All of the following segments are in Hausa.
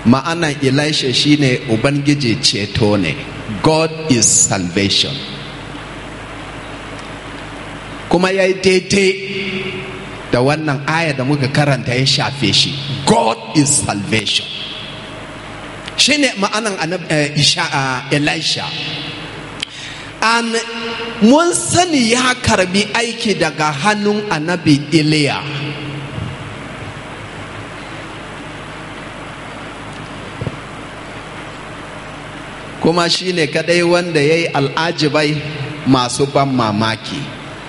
ma'anan elisha shine ubangiji ceto ne god is salvation kuma ya yi daidai da wannan aya da muka karanta ya shafe shi god is salvation shine ma'anan elisha an mun sani ya karbi aiki daga hannun annabi iliya kuma shi ne kadai wanda ya yi al'ajibai masu ban mamaki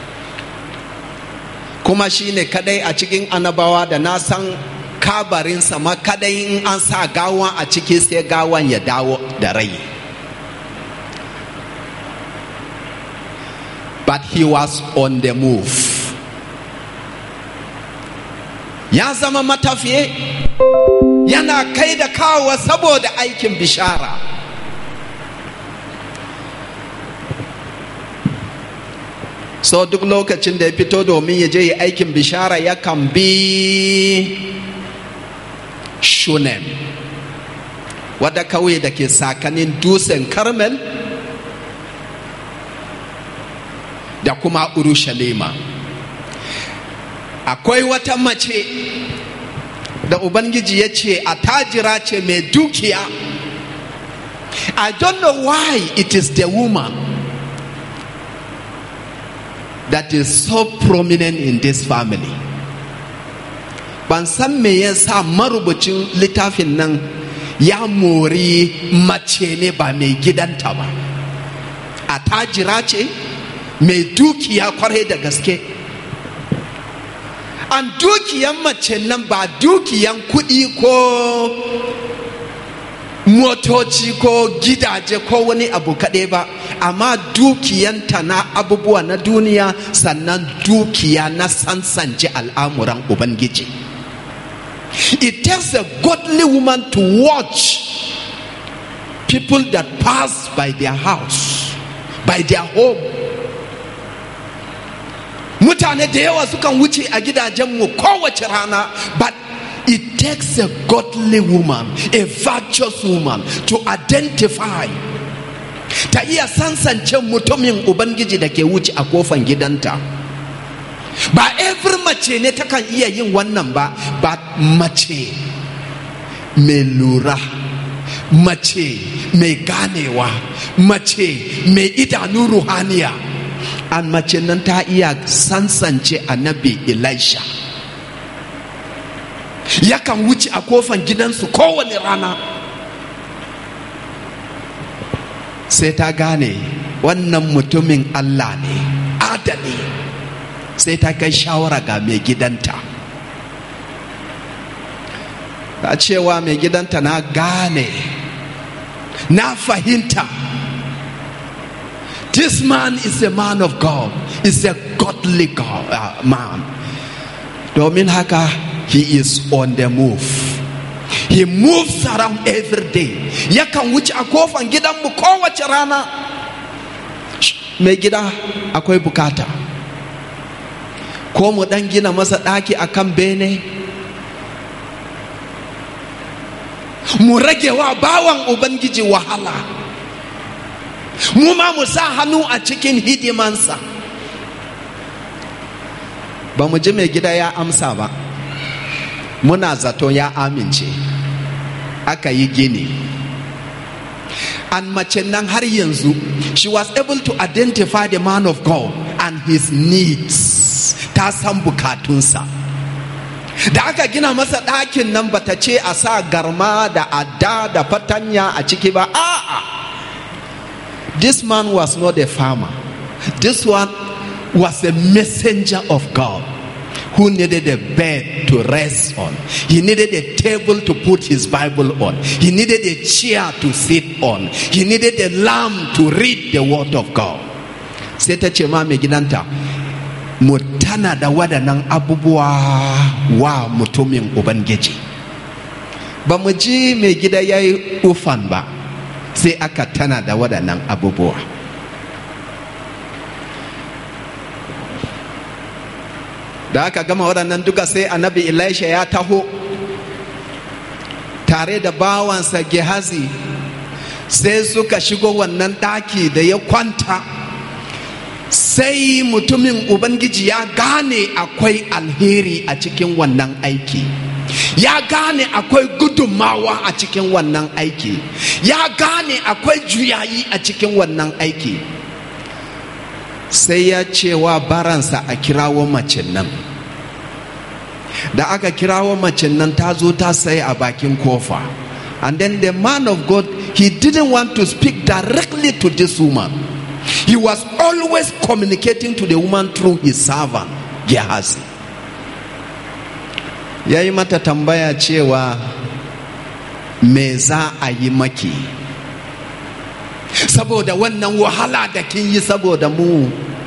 kuma shi ne kadai a cikin annabawa da na san kabarinsa ma kadai in an sa gawan a ciki sai gawan ya dawo da rai but he was on the move ya zama matafiye yana kai da kawo saboda aikin bishara so duk lokacin da ya fito domin ya je yi aikin bishara yakan bi shunem wadda kawai da ke sakanin dusen karmel da kuma urushalima akwai wata mace da ubangiji ya ce a tajira ce mai dukiya i don't know why it is the woman that is so prominent in this family ban san me yasa marubucin littafin nan ya mori mace ne ba mai gidanta ba a tajira ce mai dukiya kwarai da gaske an dukiyan mace nan ba dukiyan kuɗi ko motoci ko gidaje ko wani abu kaɗai ba amma dukiyanta na abubuwa na duniya sannan dukiya na sansance al'amuran ubangiji it takes a godly woman to watch people that pass by their house by their home mutane da yawa sukan wuce a gidajenmu kowace rana but it takes a godly woman a virtuous woman to identify ta iya sansance mutumin ubangiji da ke wuce a kofan gidanta ba every mace ne takan iya yin wannan ba ba mace mai lura mace mai ganewa mace mai idanu ruhaniya an mace nan ta iya sansance annabi elisha yakan wuce a kofan gidansu kowane rana sai ta gane wannan mutumin allah ne adali sai ta kai shawara ga mai gidanta ta cewa mai gidanta na gane na fahimta this man is a man of god is a godly god, uh, man domin haka he is on the move he moves around every day yakan wuce a kofan gidanmu kowace rana mai gida akwai bukata ko mu dan gina masa ɗaki a kan bene mu rage wa bawan ubangiji wahala mu ma mu sa hannu a cikin hidimansa ba mu ji mai gida ya amsa ba muna zato ya amince aka yi gini an mace nan har yanzu she was able to identify the man of God and his needs ta san bukatunsa da aka gina masa ɗakin nan bata ce a sa garma da adda da fatanya a ciki ba a'a this man was not a farmer this one was a messenger of God who needed a bed to rest on. He needed a table to put his Bible on. He needed a chair to sit on. He needed a lamp to read the word of God. Sai ta ce ma mai gidanta, mu tana da waɗannan abubuwa wa mutumin Ubangiji. Ba mu ji mai gida ya yi ufan ba, sai aka tana da waɗannan abubuwa. da aka gama waɗannan duka sai annabi elisha ya taho tare da bawansa gehazi sai suka shigo wannan ɗaki da ya kwanta sai mutumin ubangiji ya gane akwai alheri a cikin wannan aiki ya gane akwai gudunmawa a cikin wannan aiki ya gane akwai juyayi a cikin wannan aiki sai ya cewa baransa a kirawo macin nan da aka kirawo macin nan ta zo ta sai a bakin kofa and then the man of god he didn't want to speak directly to this woman he was always communicating to the woman through his servant gehazi ya yi mata tambaya cewa me za a yi maki saboda wannan wahala da kin yi saboda mu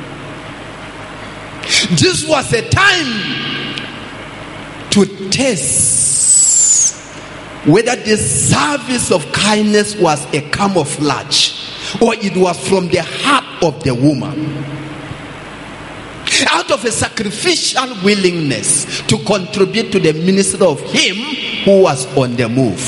this was a time to test whether this service of kindness was a camouflage or it was from the heart of the woman out of a sacrificial willingness to contribute to the ministry of him who was on the move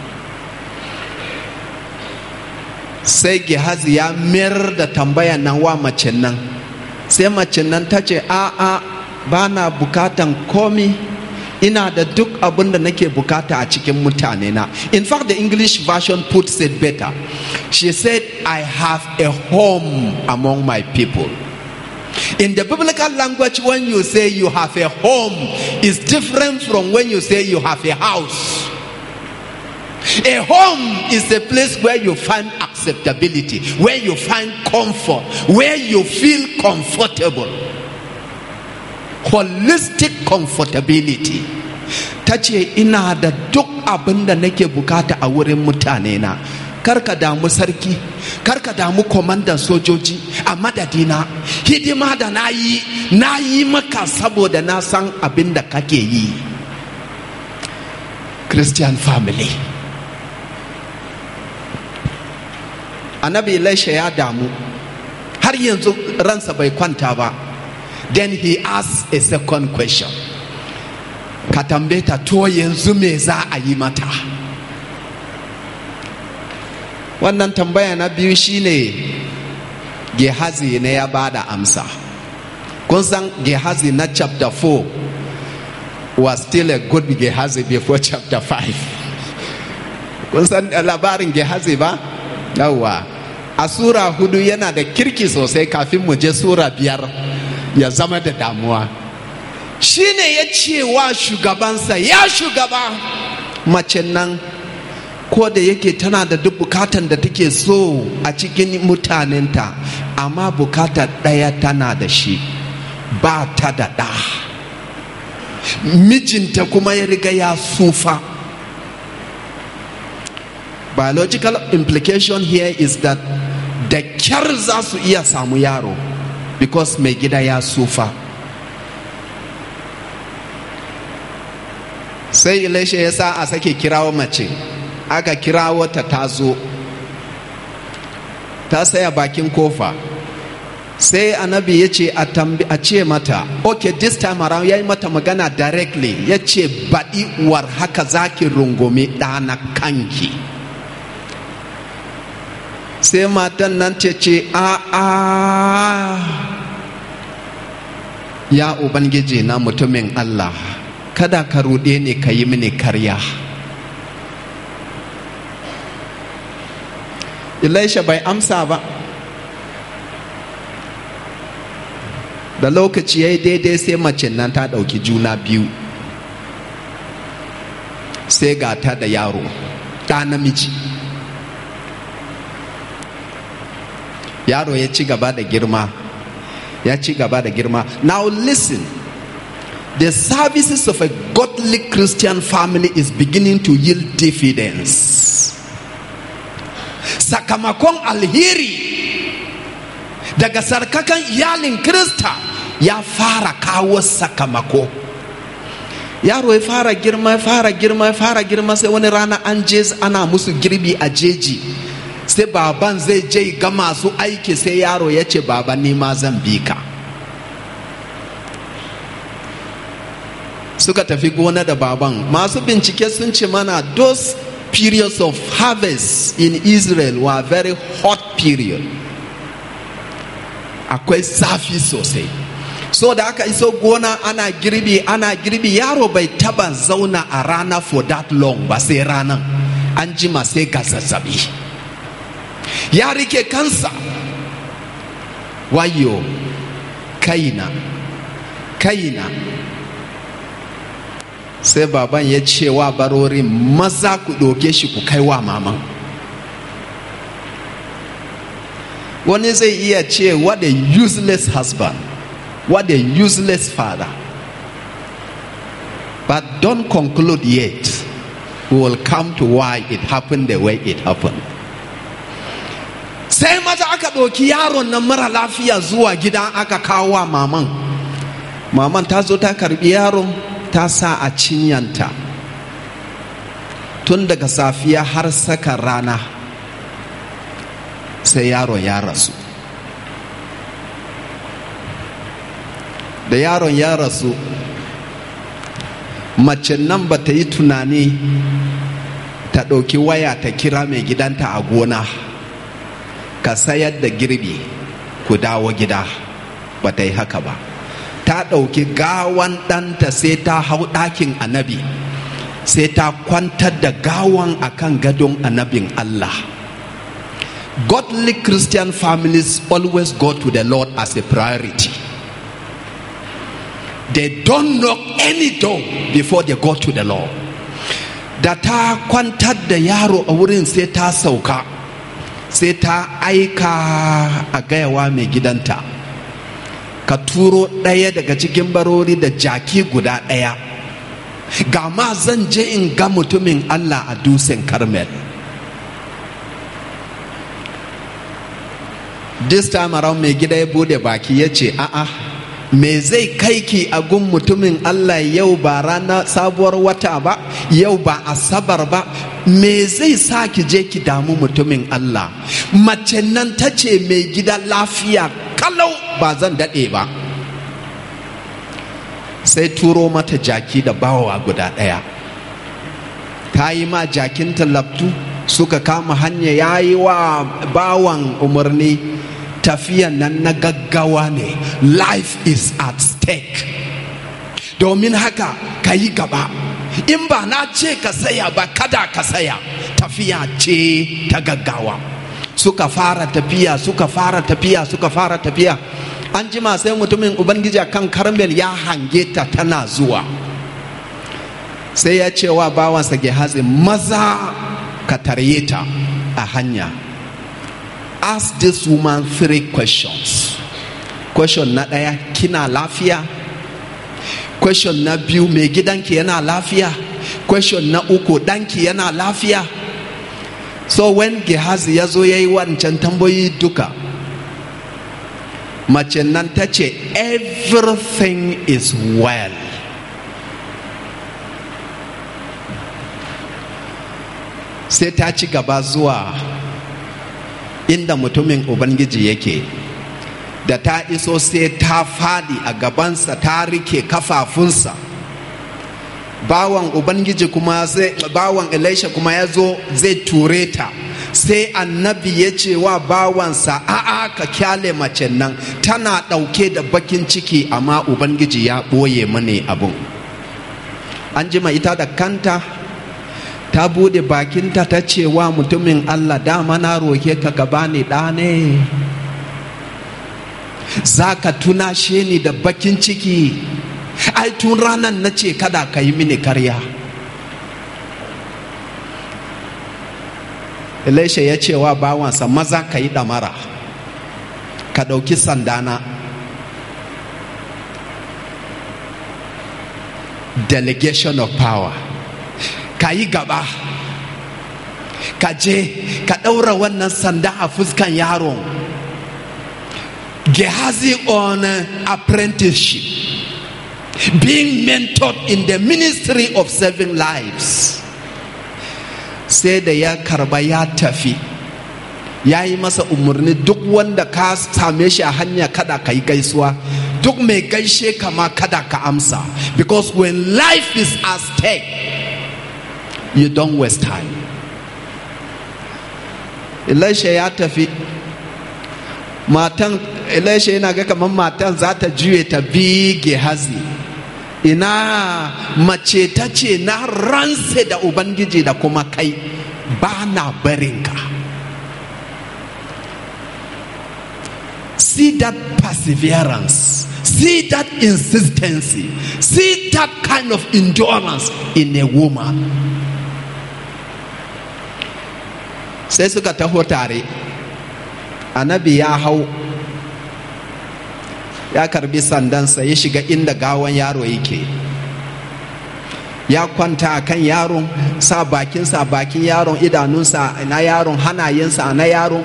sai gehazi ya mayar da tambaya nan wa mace nan sai mace nan ta ce a'a ba na bukatan komi ina da duk abin da nake bukata a cikin mutane na in fact the english version puts it better she said i have a home among my people in the biblical language when you say you have a home is different from when you say you have a house a home is a place where you find acceptability where you find comfort where you feel comfortable holistic comfortability ta ce ina da duk abin da nake bukata a wurin mutane na karka damu sarki karka damu kwamandan sojoji a madadina hidima da na yi na yi maka saboda na san abin da kake yi christian family annabi elisha ya damu har yanzu ransa bai kwanta ba then he asked a second question ka tambaye ta to yanzu me za a yi mata wannan tambaya na biyu shine gehazi ne ya bada amsa kun san gehazi na chapter 4 was still a good gehazi before chapter 5 kun san labarin gehazi ba yawwa a sura hudu yana da kirki sosai kafin mu je sura biyar ya zama da damuwa shine ya ce wa shugabansa ya shugaba mace nan ko da yake tana da duk bukatan da take so a cikin mutanenta amma bukata ɗaya tana da shi ba ta da ɗa mijinta kuma ya riga ya sufa biological implication here is that da kyar za su iya samu yaro because mai gida ya sufa sai elisha ya sa a sake kirawo mace aka kirawo ta ta zo ta saya bakin kofa sai annabi ya ce a ce mata ok this time around ya yi mata magana directly ya ce baɗi war haka zaki rungume ɗana kanki sai matan nan ce ce a a ya ubangiji na mutumin allah kada ka ruɗe ni ka yi mini karya Elisha bai amsa ba da lokaci ya yi daidai sai mace nan ta ɗauki juna biyu sai ga ta da yaro ɗa namiji yaro ya ci gaba da girma ya ci gaba da girma now listen the services of a godly christian family is beginning to yield dividends sakamakon alheri daga sarkakan iyalin krista ya fara kawo sakamako yaro ya fara girma ya fara girma ya fara girma sai wani rana an je ana musu girbi a jeji sai baban zai je ga masu aiki sai yaro ya ce baba ni ma zan bi ka suka tafi gona da baban masu bincike sun ce mana those periods of harvest in Israel were very hot period. Akwai zafi sosai. So da aka iso gona ana girbi ana girbi yaro bai taba zauna a rana for that long ba sai ranan an jima sai ga zazzabi. Ya rike kansa wayo kaina kaina sai baban ya ce wa barori maza ku ɗauke shi ku kai wa maman wani zai iya ce what a useless husband what a useless father but don't conclude yet we will come to why it happened the way it happened sai maza aka ɗauki yaron nan mara lafiya zuwa gida aka kawo wa maman maman ta zo ta karbi yaron ta sa a cinyanta tun daga safiya har saka rana sai yaron ya rasu da yaron ya rasu mace nan ba ta yi tunani ta ɗauki waya ta kira mai gidanta a gona ka sayar da girbi ku dawo gida ba ta yi haka ba ta ɗauki gawan ɗanta sai ta hau ɗakin annabi sai ta kwantar da gawan akan gadon annabin Allah. Godly Christian families always go to the Lord as a priority. They don't knock any door before they go to the Lord. Da ta kwantar da yaro a wurin sai ta sauka, sai ta aika a gayawa mai gidanta. ka turo ɗaya daga cikin barori da jaki guda ɗaya ga ma zan je in ga mutumin Allah a dusin Carmel this time around mai gida ya bude baki ya ce a'a me zai kai ki a gun mutumin Allah yau ba rana sabuwar wata ba yau ba asabar ba me zai sa ki je ki damu mutumin Allah mace nan ta ce mai gida lafiya kalau ba zan daɗe ba sai turo mata jaki da bawa guda ɗaya ta yi ma jakin talabtu suka kama hanya ya yi wa bawan umarni tafiyan nan na gaggawa ne life is at stake domin haka ka yi gaba in ba na ce ka saya ba kada ka saya tafiya ce ta gaggawa suka fara tafiya suka fara tafiya suka fara tafiya an jima sai mutumin ubangiji kan karmel ya hange ta tana zuwa sai ya ce wa bawansa gehazi maza ka tarye ta a hanya ask this woman three questions question na ɗaya kina lafiya question na biyu mai gidanki yana lafiya question na uku ɗanki yana lafiya so when gehazi ya zo ya yi wancan tambayoyi duka mace nan ta ce everything is well sai ta ci gaba zuwa inda mutumin ubangiji yake da ta iso sai ta fadi a gabansa ta rike kafafunsa bawan ubangiji kuma zai bawan elisha kuma ya zo zai ture ta sai annabi ya ce wa bawansa a'a ka kyale mace nan tana ɗauke da bakin ciki amma ubangiji ya ɓoye mani abun an jima ita da kanta ta bude bakinta ta ce wa mutumin allah dama na roke ka gaba ni ɗa ne za ka tunashe ni da bakin ciki ai tun ranar na ce kada ka yi mini karya elisha ya ce wa bawansa maza ka yi ɗamara ka ɗauki sandana delegation of power ka yi gaba ka je ka ɗaura wannan sanda a fuskan yaron gehazi on apprenticeship being mentored in the ministry of saving lives sai da ya karba ya tafi ya yi masa umarni duk wanda ka same shi a hanya kada ka yi gaisuwa duk mai gaishe kama kada ka amsa because when life is at stake you don't waste time elisha ya tafi matan elisha yana ga kamar matan za ta juye ta bige hazi ina mace ta ce na ranse da ubangiji da kuma kai ba na barinka see that perseverance see that insistency see that kind of endurance in a woman sai suka taho tare annabi ya hau ya karbi sandansa ya shiga inda gawan yaro yake ya kwanta a kan yaron sa bakinsa bakin yaron idanunsa na yaron hanayensa na yaron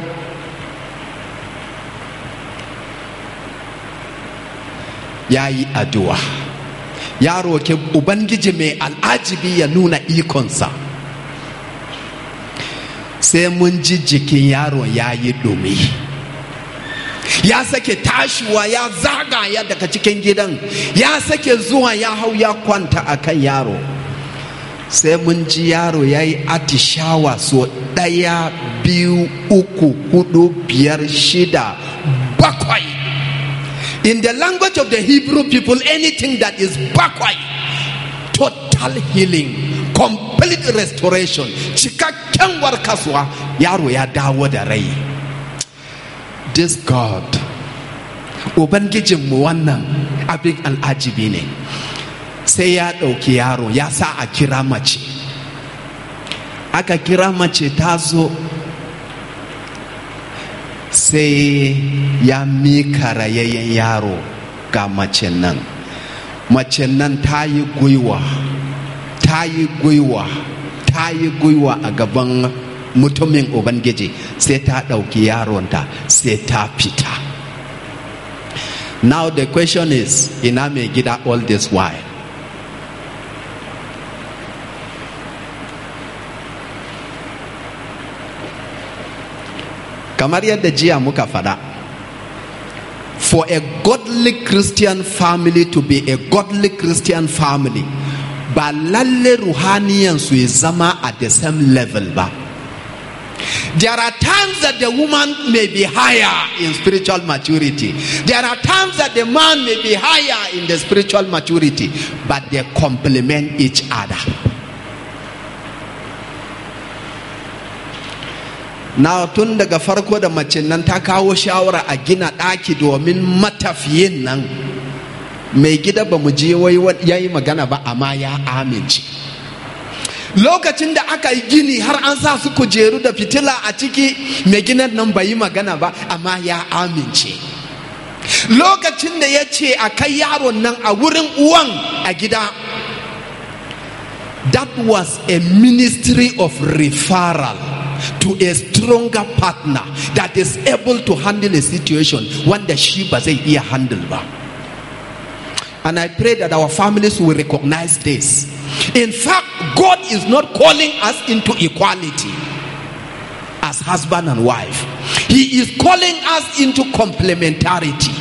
ya yi addu'a ya roke ubangiji mai al'ajibi ya nuna ikonsa sai mun ji jikin yaron ya yi dumi ya sake tashiwa ya zagaya daga cikin gidan ya sake zuwa ya hau ya kwanta a kan yaro sai mun ji yaro ya yi atishawa so ɗaya biyu uku hudu biyar shida bakwai in the language of the hebrew people anything that is backward total healing complete restoration cikakken warkaswa yaro ya dawo da rai this god ubangijinmu wannan abin al'ajibi ne sai ya ɗauki yaro ya sa a kira mace aka kira mace ta zo sai ya mika rayayyen yaro ga mace nan mace nan ta yi gwiwa ta yi gwiwa ta yi gwiwa a gaban mutumin ubangiji sai ta ɗauki yaronta sai ta fita now the question is ina mai gida all this while kamar yadda jiya muka faɗa for a godly christian family to be a godly christian family ba lalle ruhaniyan su ya zama at the same level ba there are times that the woman may be higher in spiritual maturity there are times that the man may be higher in the spiritual maturity but they complement each other na tun daga farko da mace nan ta kawo shawara a gina ɗaki domin matafiyin nan mai gida ba mu je wai ya yi magana ba amma ya amince lokacin da aka yi gini har an sa su kujeru da fitila a ciki mai ginan nan bai yi magana ba amma ya amince lokacin da ya ce a kai yaron nan a wurin uwan a gida that was a ministry of referral to a stronger partner that is able to handle a situation wanda shi ba zai iya handle ba and i pray that our families will recognize this in fact god is not calling us into equality as husband and wife he is calling us into complementarity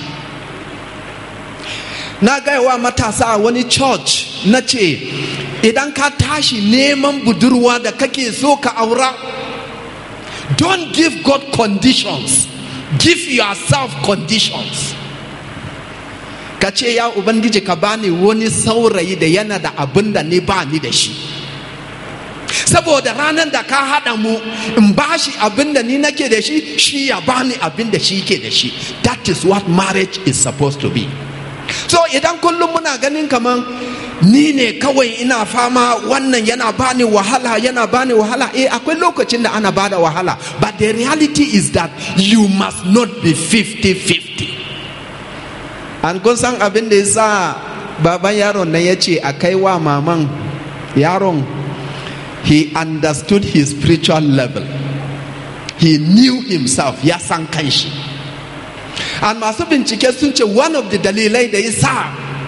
na gaiwa matasa a wani church na ce idan ka tashi neman budurwa da kake so ka aura don't give God conditions give yourself conditions ka ce ya ubangiji ka bani wani saurayi da yana da abin da ni ba ni da shi saboda ranar da ka haɗa mu in ba shi abin da ni nake da shi shi ya bani abin da shi ke da shi that is what marriage is supposed to be so idan kullum muna ganin kaman ni ne kawai ina fama wannan yana bani wahala yana bani wahala eh akwai lokacin da ana bada wahala but the reality is that you must not be 50-50 an kun san abin da ya sa baban yaron nan ya ce a kai wa maman yaron he understood his spiritual level he knew himself ya san kanshi and masu bincike sun ce one of the dalilai da ya sa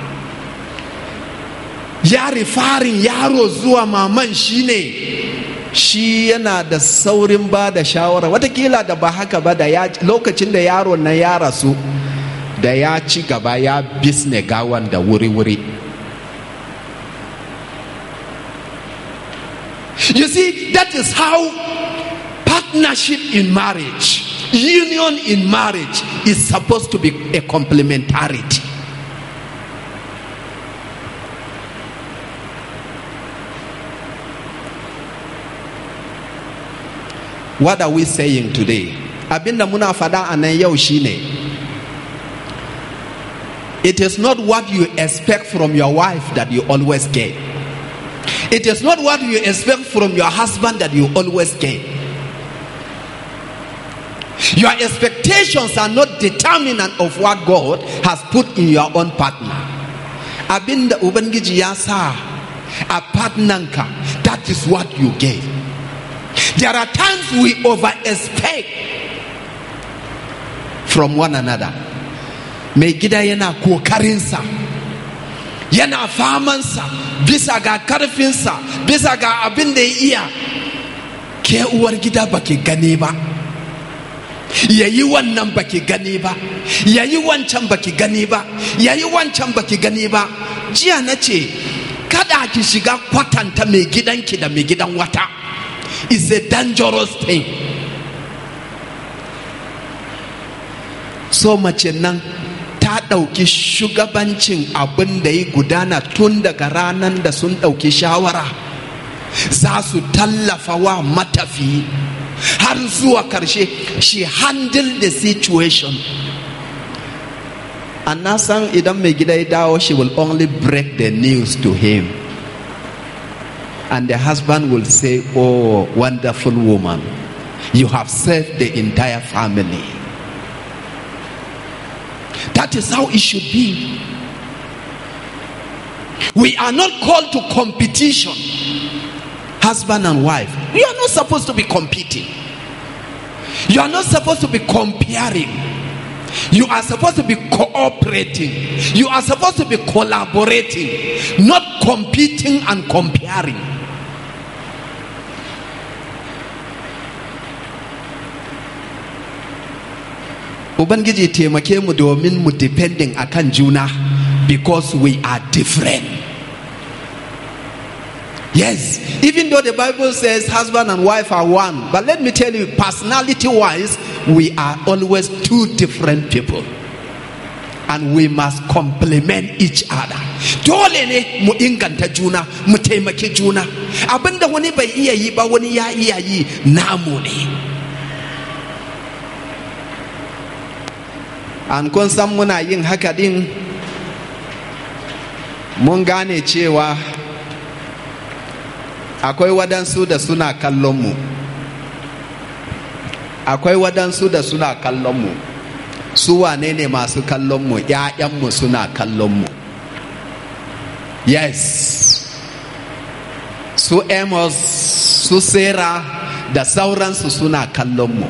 ya rifarin yaro zuwa maman shine shi yana da saurin ba da shawara watakila da ba haka ba da lokacin da yaron nan ya rasu da ya ci gaba ya bisne gawan da wuri-wuri you see that is how part partnership in marriage, union in marriage is supposed to be a complementarity. What are we saying today? Abinda muna fada a nan yau shine It is not what you expect from your wife that you always get. It is not what you expect from your husband that you always get. Your expectations are not determinant of what God has put in your own partner. Abinda Ubangiji ya sa a partnanka, that is what you get. There are times we over expect from one another. Mai gida yana kokarinsa, yana famansa, bisa ga karfinsa, bisa ga abin da ya iya. Ke uwar gida baki gane ba. ya yi wannan baki gani ba ya yi wancan baki gani ba ya yi wancan baki gani ba jiya na ce kada ki shiga kwatanta mai gidanki da mai gidan wata is a dangerous thing so mace nan ta ɗauki shugabancin abin da ya gudana tun daga ranar da sun ɗauki shawara za su tallafa wa matafiyi har zuwa karshe she handled the situation and na san idan mai gida ya dawo she will only break the news to him and the husband will say oh wonderful woman you have saved the entire family that is how it should be we are not called to competition husband and wife. You are not supposed to be competing. You are not supposed to be comparing. You are supposed to be cooperating. You are supposed to be collaborating, not competing and comparing. Ubangiji taimake mu domin mu depending akan juna because we are different. Yes, even though the Bible says husband and wife are one, but let me tell you, personality wise, we are always two different people. And we must complement each other. Dole ne mu inganta juna, mu taimaki juna. Abinda wani bai iya yi ba wani ya iya yi namu ne. An kun san muna yin haka din mun gane cewa akwai wadansu da suna kallon mu akwai wadansu da suna kallon mu su wane ne masu kallon mu ‘ya'yanmu suna kallon mu yes su amos su sarah da sauransu suna kallon mu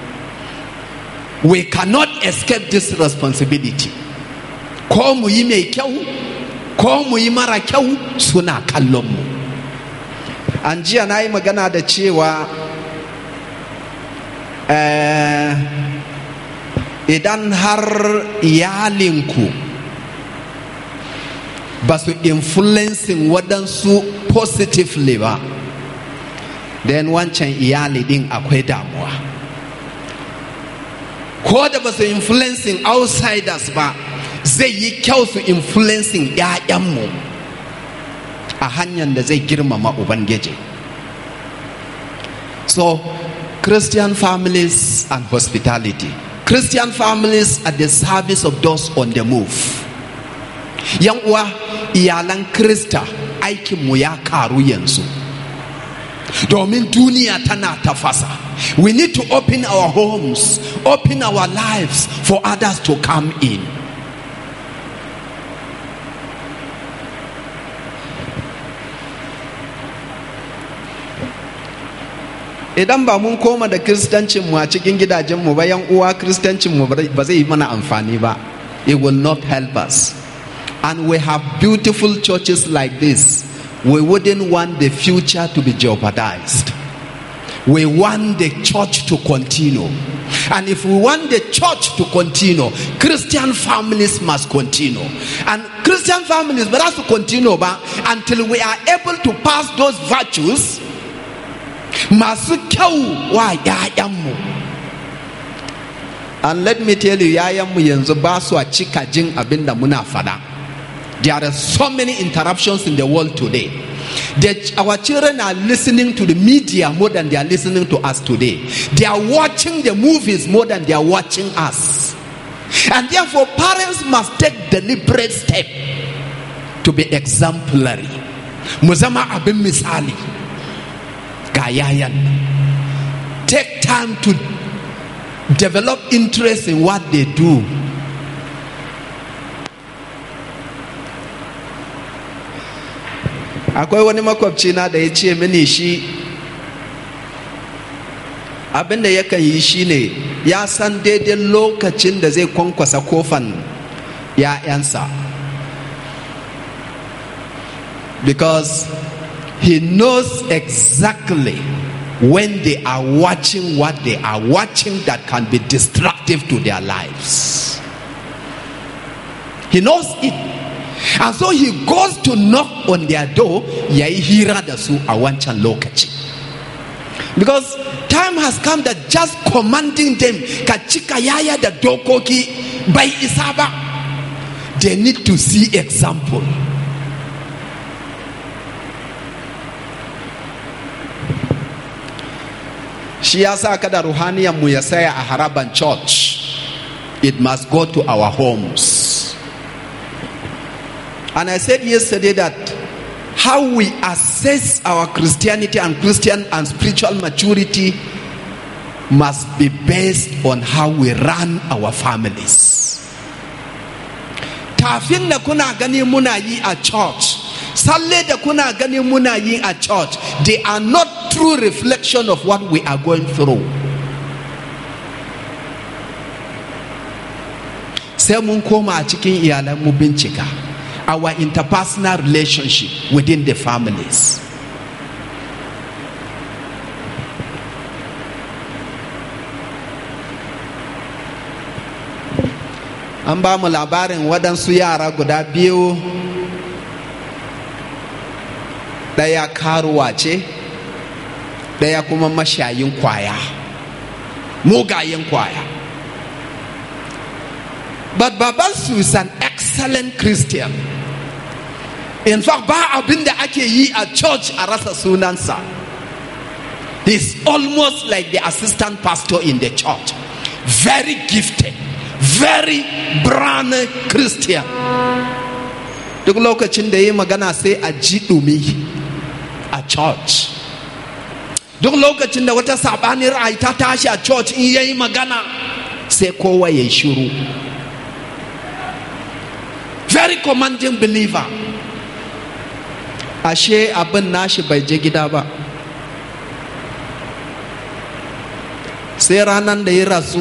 we cannot escape this responsibility ko mu yi mai kyau ko mu yi mara kyau suna kallon mu an jiya na yi magana da cewa idan har iyalinku ba su influencing waɗansu positively ba then wancan iyali din akwai damuwa ko da ba su influencing outsiders ba zai yi kyau su influencing 'ya'yanmu a hanyar da zai girmama ubangiji so christian families and hospitality christian families at the service of those on the move yan uwa iyalan krista aikinmu ya karu yanzu domin duniya tana tafasa we need to open our homes open our lives for others to come in idan ba mun koma da kristancinmu a cikin gidajenmu ba yan uwa kristancinmu ba zai yi mana amfani ba it will not help us and we have beautiful churches like this we wouldn't want the future to be jeopardized we want the church to continue and if we want the church to continue christian families must continue and christian families but has to continue ba until we are able to pass those virtues masu kyau wa 'ya'yanmu and let me tell you 'ya'yanmu yanzu ba su a cika jin abin da muna fada there are so many interruptions in the world today that our children are listening to the media more than they are listening to us today they are watching the movies more than they are watching us and therefore parents must take deliberate step to be exemplary mu zama abin misali ga yayan take time to develop interest in what they do akwai wani makwabci na da ya ce mini shi abinda yakan yi shine ya san daidai lokacin da zai kwankwasa kofan ya'yansa because he knows exactly when they are watching what they are watching that can be destructive to their lives. He knows it. And so he goes to knock on their door, ya yi hira da su a wancan lokaci. Because time has come that just commanding them ka cika yaya da dokoki bai isa ba. They need to see example. shi ya sa kada ruhaniyan mu ya saya a haraban church it must go to our homes and i said yesterday that how we assess our christianity and christian and spiritual maturity must be based on how we run our families tafin da kuna gani muna yi a church salle da kuna gani muna yi a church they are not true reflection of what we are going through sai mun koma a cikin iyalan mu bincika our interpersonal relationship within the families an ba mu labarin waɗansu yara guda biyu ɗaya karuwa ce ɗaya kuma mashayin kwaya mugayen kwaya but babansu is an excellent christian in fact ba abin da ake yi a church a rasa sunansa he's almost like the assistant pastor in the church very gifted very brand christian duk lokacin da ya yi magana sai a ji ɗumi a church duk lokacin da wata saɓanin ra'ayi ta tashi a church in ya yi magana sai kowa ya shiru very commanding believer ashe abin nashi bai je gida ba sai ranar da ya rasu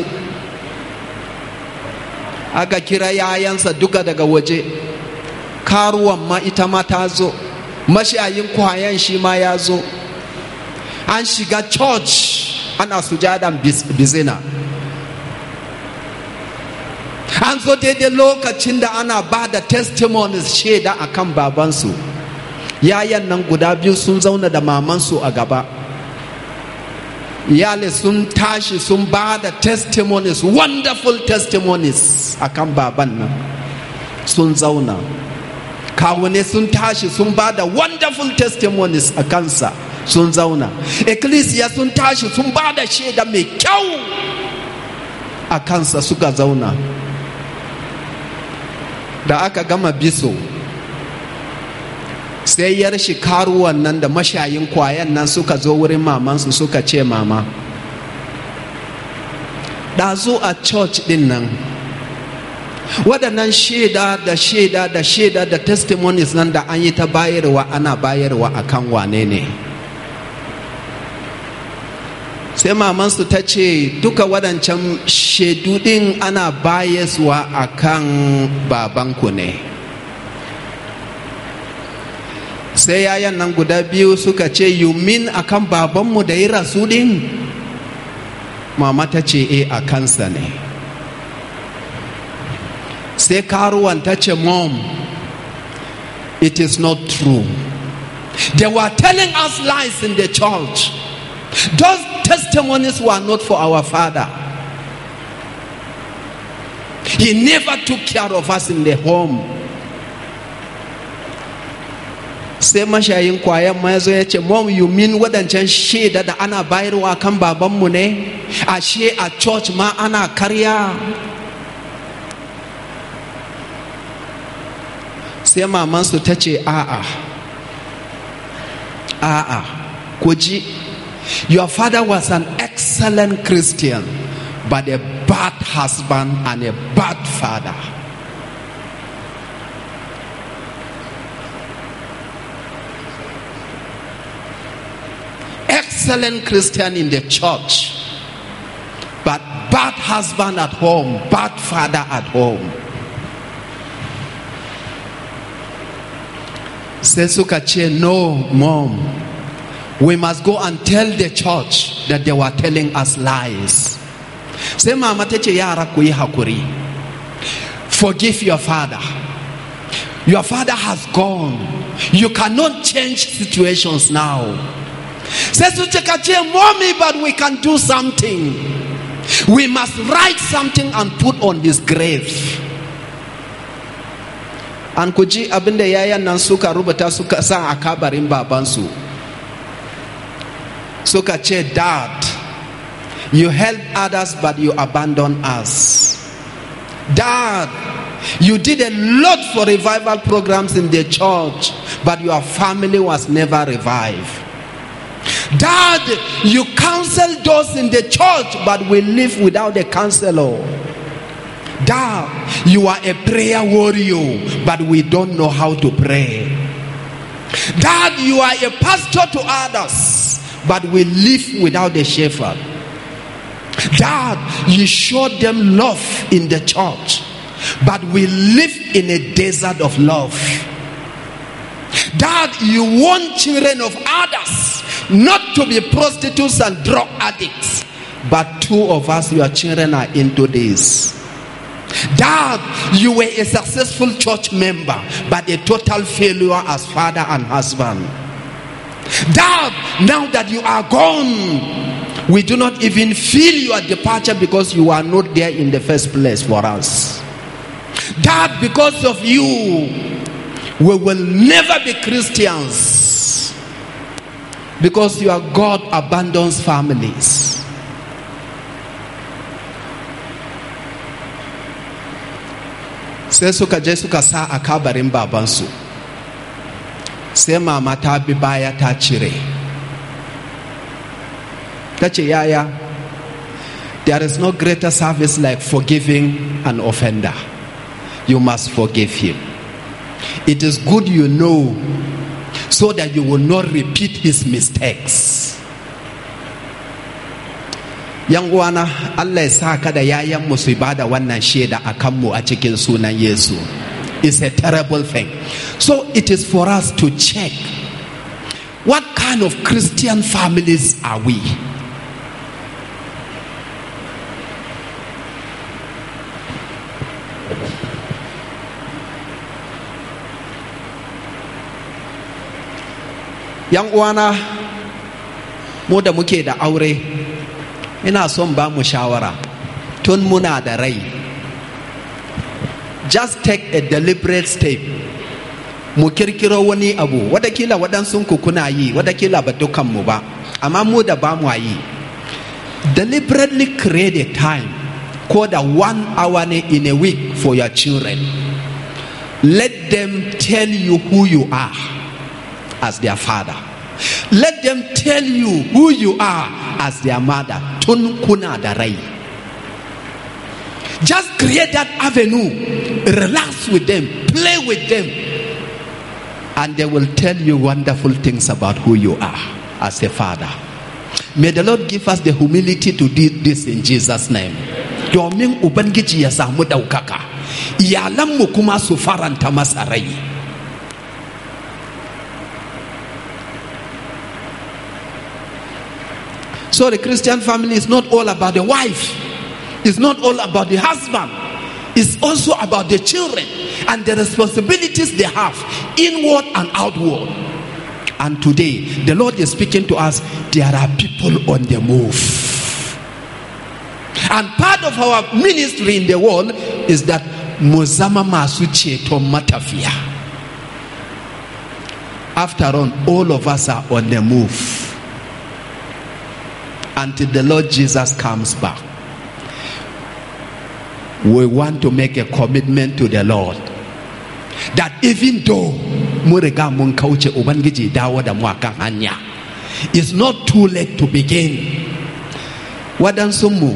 aka kira yayansa duka daga waje karuwan ma ita ma ta zo mashayin kwayan shi ma ya zo an shiga church ana sujadan bizina an zo daidai lokacin da ana ba da testimonies shaida a kan babansu yayan nan guda biyu sun zauna da mamansu a gaba iyali sun tashi sun ba da testimonies wonderful testimonies a kan baban nan sun zauna kawune sun tashi sun ba da wonderful testimonies a kansa sun zauna ecclesia sun tashi sun ba da shaida mai kyau a kansa suka zauna da aka gama biso sai yar shi karuwan nan da mashayin kwayan nan suka zo wurin mamansu suka ce mama ɗazu a church din nan waɗannan shaida da shaida da shaida da testimonies nan da an yi ta bayarwa ana bayarwa a kan wane ne sai mamansu ta ce duka waɗancan shaidu ɗin ana bayaswa a kan babanku ne sai yayan nan guda biyu suka ce you mean a kan babanmu da ya rasu ɗin mama ta ce e a kansa ne sai karuwan ta ce mom it is not true they were telling us lies in the church Those testimonies were not for our father. He never took care of us in the home. sai mashayin kwayan ma ya zo ya ce mom you mean wadancan shaida da ana bayarwa kan babanmu ne ashe a church ma ana karya sai mamansu ta ce a'a a'a ku ji your father was an excellent christian but a bad husband and a bad father excellent Christian in the church, but bad husband at home, bad father at home. Sai suka ce, No, mom, we must go and tell the church that they were telling us lies. Sai mama ta ce, Yara ku yi hakuri. Forgive your father. Your father has gone. You cannot change situations now. Sai su cika ce, Mommy, but we can do something. We must write something and put on his grave. An ku ji abin da yayan nan suka rubuta suka sa a kabarin babansu. Suka ce, Dad, you help others but you abandon us. Dad, you did a lot for revival programs in the church, but your family was never revived. Dad, you counsel those in the church, but we live without a counselor. Dad, you are a prayer warrior, but we don't know how to pray. Dad, you are a pastor to others, but we live without a shepherd. Dad, you showed them love in the church, but we live in a desert of love. Dad, you want children of others not to be prostitutes and drug addicts, but two of us, your children, are into this. Dad, you were a successful church member, but a total failure as father and husband. Dad, now that you are gone, we do not even feel your departure because you are not there in the first place for us. Dad, because of you, we will never be Christians because your God abandons families. sai suka je suka sa a kabarin babansu sai mama ta bi baya ta cire ta ce yaya there is no greater service like forgiving an offender you must forgive him it is good you know so that you will not repeat his mistakes yan uwana Allah ya sa ka da yayan mu su bada wannan shaida a kanmu a cikin sunan Yesu it's a terrible thing so it is for us to check what kind of Christian families are we yan uwana mu da muke da aure ina son ba mu shawara tun muna da rai just take a deliberate step mu kirkiro wani abu wadakila waɗansu ku kuna yi wadakila ba dukanmu ba amma mu da ba mu yi deliberately create a time ko da one hour ne in a week for your children let them tell you who you are as their father let them tell you who you are as their mother tun kuna da rai just create that avenue relax with them play with them and they will tell you wonderful things about who you are as a father may the lord give us the humility to do this in jesus name domin ubangiji ya samu ɗaukaka iyalanmu kuma su faranta masa rai So the Christian family is not all about the wife, it's not all about the husband, it's also about the children and the responsibilities they have, inward and outward. And today, the Lord is speaking to us. There are people on the move. And part of our ministry in the world is that Muzama masu ceton matafiya. After all, all of us are on the move until the Lord Jesus comes back. We want to make a commitment to the Lord that even though mun riga mun kauce Ubangiji dawo da mu akan hanya, it's not too late to begin. Waɗansunmu,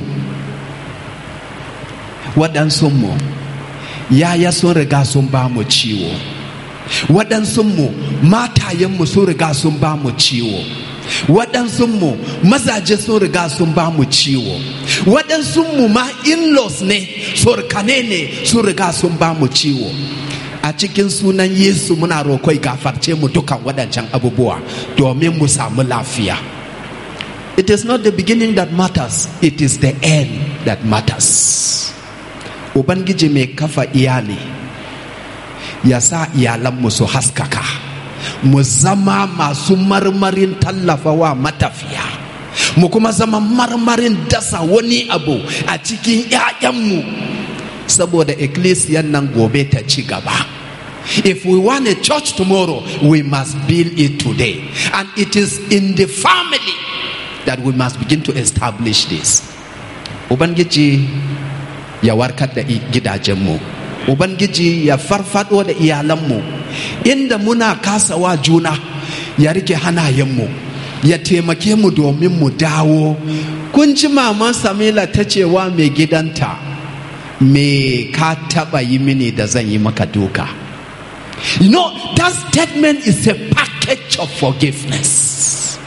waɗansunmu, yaya sun riga sun ba mu ciwo. Waɗansunmu, matayenmu sun riga sun ba mu ciwo. waɗansunmu mazaje sun riga sun ba mu ciwo waɗansunmu ma in-laws ne surkane ne sun riga sun ba mu ciwo a cikin sunan yesu muna roƙoi gafarce mu dukan waɗancan abubuwa domin mu samu lafiya it is not the beginning that matters it is the end that matters ubangiji mai kafa iyali ya sa iyalanmu su haskaka mu zama masu marmarin tallafawa matafiya mu kuma zama marmarin dasa wani abu a cikin 'ya'yanmu saboda ecclesian nan gobe ta ci gaba if we want a church tomorrow we must build it today and it is in the family that we must begin to establish this ubangiji ya warkar da gidajenmu ubangiji ya farfado da iyalanmu inda muna kasawa juna ya rike hanayenmu ya taimake mu domin mu dawo kun ji maman samila ta cewa mai gidanta me ka taba yi mini da zan yi maka duka you know that statement is a package of forgiveness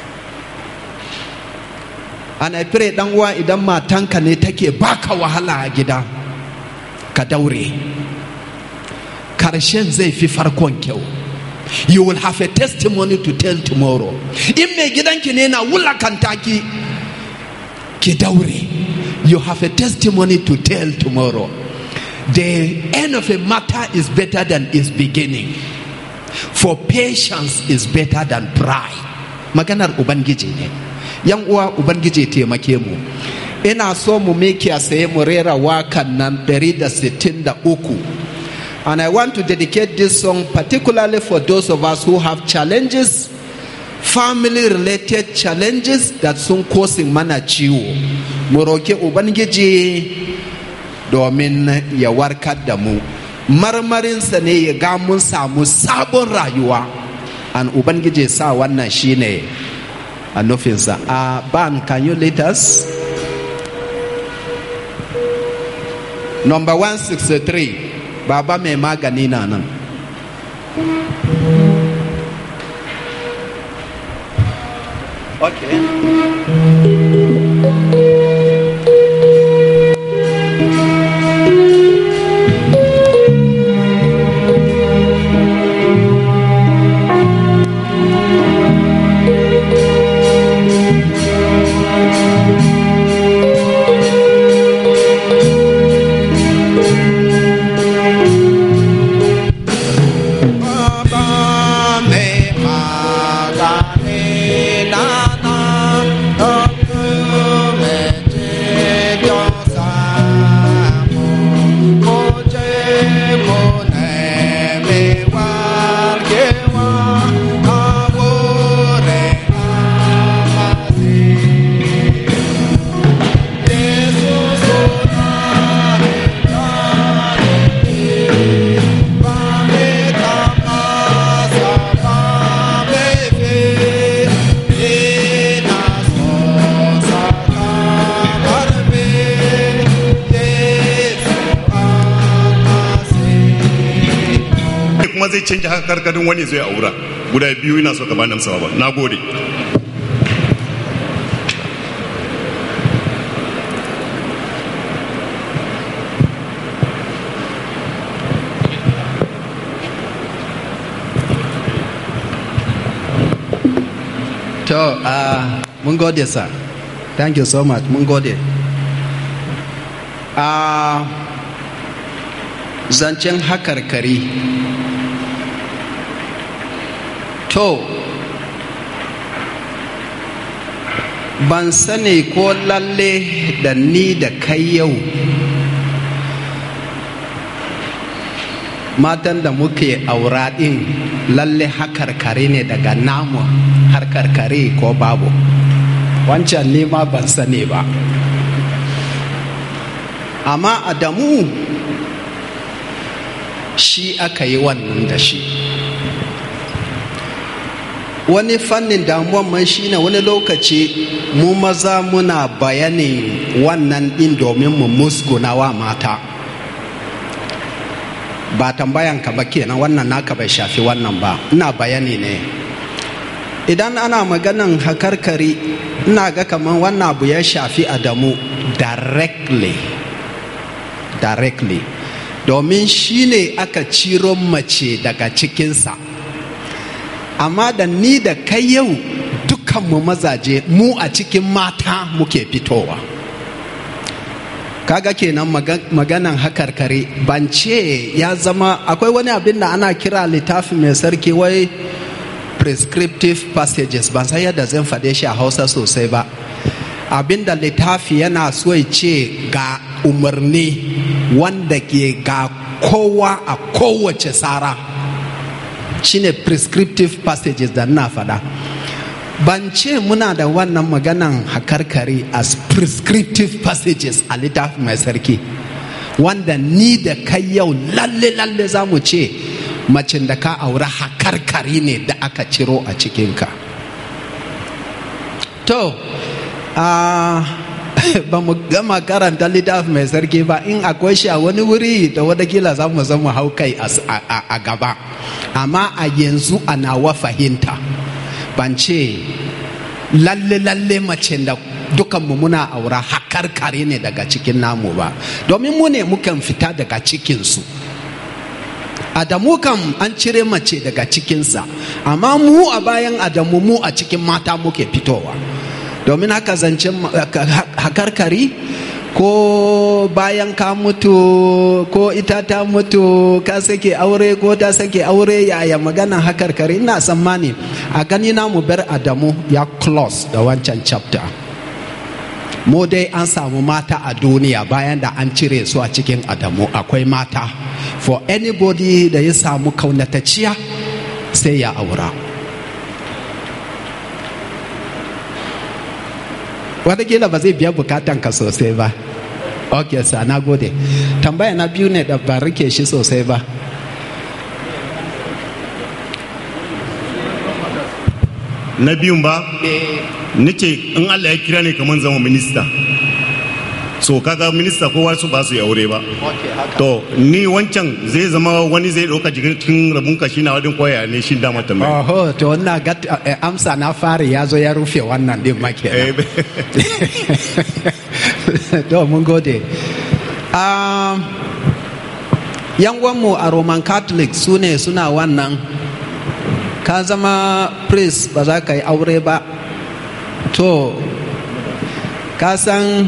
and i pray dan uwa idan matanka ne take baka wahala a gida ka daure karshen zai fi farkon kyau you will have a testimony to tell tomorrow in mai gidanki ne na wulakanta ki ki daure you have a testimony to tell tomorrow the end of a matter is better than its beginning for patience is better than pride maganar ubangiji ne yan uwa ubangiji taimake mu ina so mu miki a saye mu rera wakan nan 163 and i want to dedicate this song particularly for those of us who have challenges family related challenges that sun kosin mana ciwo mu roki ubangiji domin ya warkar da mu marmarinsa ne ya ga mun samu sabon rayuwa an ubangiji sa wannan shine a nufinsa a ban can you lead us number 163 baba mai magani na nan okay kuma zai canja haka karkadin wani zai aura guda biyu ina so ka bani amsa ba na gode to uh, mun gode sir thank you so much mun gode uh, zancen hakarkari to ban sani ko lalle da ni da kai yau matan da muke aura ɗin lalle hakarkare ne daga namu harkarkare ko babu wancan ne ma ban sani ba amma adamu shi aka yi wannan da shi wani fannin damuwan mai shine wani lokaci mu maza muna bayanin wannan ɗin domin mu musguna wa mata ba tambayan ka ba kenan wannan naka bai shafi wannan ba ina bayani ne idan ana maganan hakarkari ina ga kamar wannan abu ya shafi adamu directly directly domin shi ne aka ciro mace daga cikinsa amma da ni da kai yau dukkanmu mazaje mu a cikin mata muke fitowa kaga kenan maganan hakarkare ban ce ya zama akwai wani abin da ana kira littafi mai sarki wai prescriptive passages ban san yadda zan faɗe shi a hausa sosai ba abin da littafi yana so ya ce ga umarni wanda ke ga kowa a kowace tsara shine prescriptive passages da na faɗa ban ce muna da wannan maganan hakarkari as prescriptive passages a littafi mai sarki wanda ni da kai yau lalle lalle za mu ce macin da ka aure hakarkari ne da aka ciro a cikinka to uh, ba mu gama karanta littafi mai sarki ba in akwai shi a wani wuri da wadakila za mu zama hau kai a gaba amma a yanzu a nawa fahimta ban ce lalle lalle mace da dukanmu muna aura hakar kare ne daga cikin namu ba domin mu ne mukan fita daga cikinsu adamu kam an cire mace daga cikinsa amma mu a bayan adamu mu a cikin mata muke fitowa domin haka zancen hakarkari ko bayan ka mutu ko ita ta mutu ka sake aure ko ta sake aure yaya magana hakarkari ina tsammani a gani na mu bar adamu ya close da wancan chapter mu dai an samu mata a duniya bayan da an cire su a cikin adamu akwai mata for anybody da ya samu kaunataciya sai ya aura watakila ba zai biya bukatan ka sosai ba ok sa na gode tambaya na biyu ne da ba rike shi sosai ba na biyun ba nace in Allah ya kira ne kamar zama minista so kaga minista kowa su ba su yi aure ba to ni wancan zai zama wani zai ɗauka cikin rabun kashi na wadin koya ne shi dama tambaya oho to wannan ga amsa na fari ya zo ya rufe wannan din make to mun gode yan mu a roman catholic su ne suna wannan ka zama priest ba za ka yi aure ba to ka san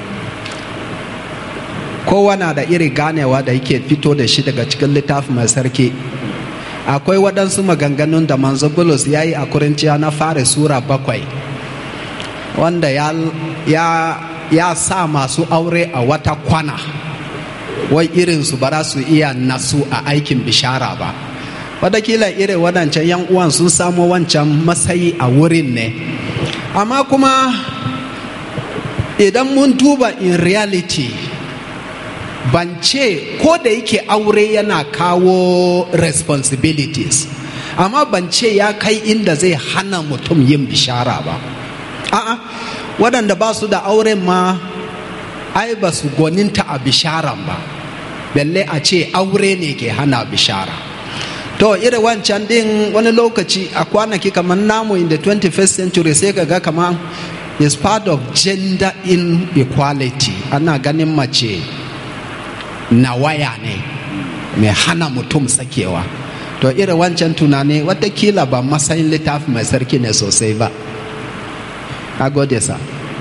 kowa na da iri ganewa da yake fito da shi daga cikin littafi mai sarki akwai waɗansu maganganun da manzo bulus ya yi a kurinciya na fara sura bakwai wanda ya, ya, ya sa masu aure a wata kwana wai irinsu ba za su iya nasu a aikin bishara ba watakila irin waɗancan yan uwan sun samu wancan matsayi a wurin ne amma kuma idan mun duba in reality ban ce ko da yake aure yana kawo responsibilities amma ban ce ya kai inda zai hana mutum yin bishara ba a'a waɗanda ba su da auren ma ai ba su gwaninta a bisharan ba balle a ce aure ne ke hana bishara to irin wancan din wani lokaci a kwanaki kamar namu in the 21st century sai ka ga kamar is part of gender inequality ana ganin mace na waya ne mai hana mutum sakewa to irin wancan tunani watakila ba matsayin littafi mai sarki ne sosai ba a gode sa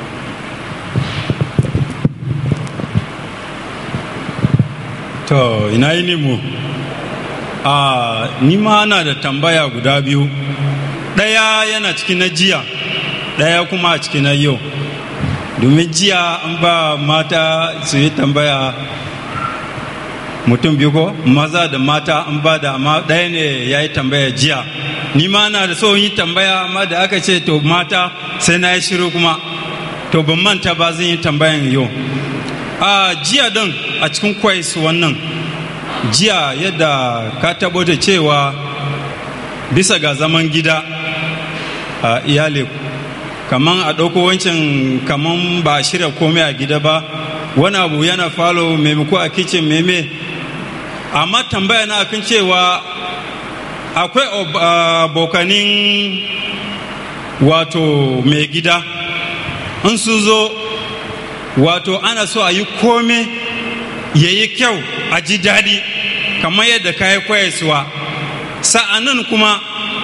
to ina yi ne mu a ni ma ana da tambaya guda biyu ɗaya yana cikin na jiya ɗaya kuma a cikin yau domin jiya an ba mata su yi tambaya mutum biyu ko maza da mata an ba da amma ɗaya ne ya yi tambaya jiya ni ma na da so yi tambaya amma da aka ce to mata sai na yi shiru kuma to ban manta ba zan yi tambayan yau a jiya din a cikin kwais wannan jiya yadda ka tabbata cewa bisa ga zaman gida a iyali kaman a ɗauko wancan kaman ba a shirya komai a gida ba wani abu yana falo maimako a kicin meme amma tambaya na kan cewa akwai abokanin wato mai gida in su zo wato ana so a yi kome ya yi kyau a ji daɗi kamar yadda ka yi kwayaswa sa'anan kuma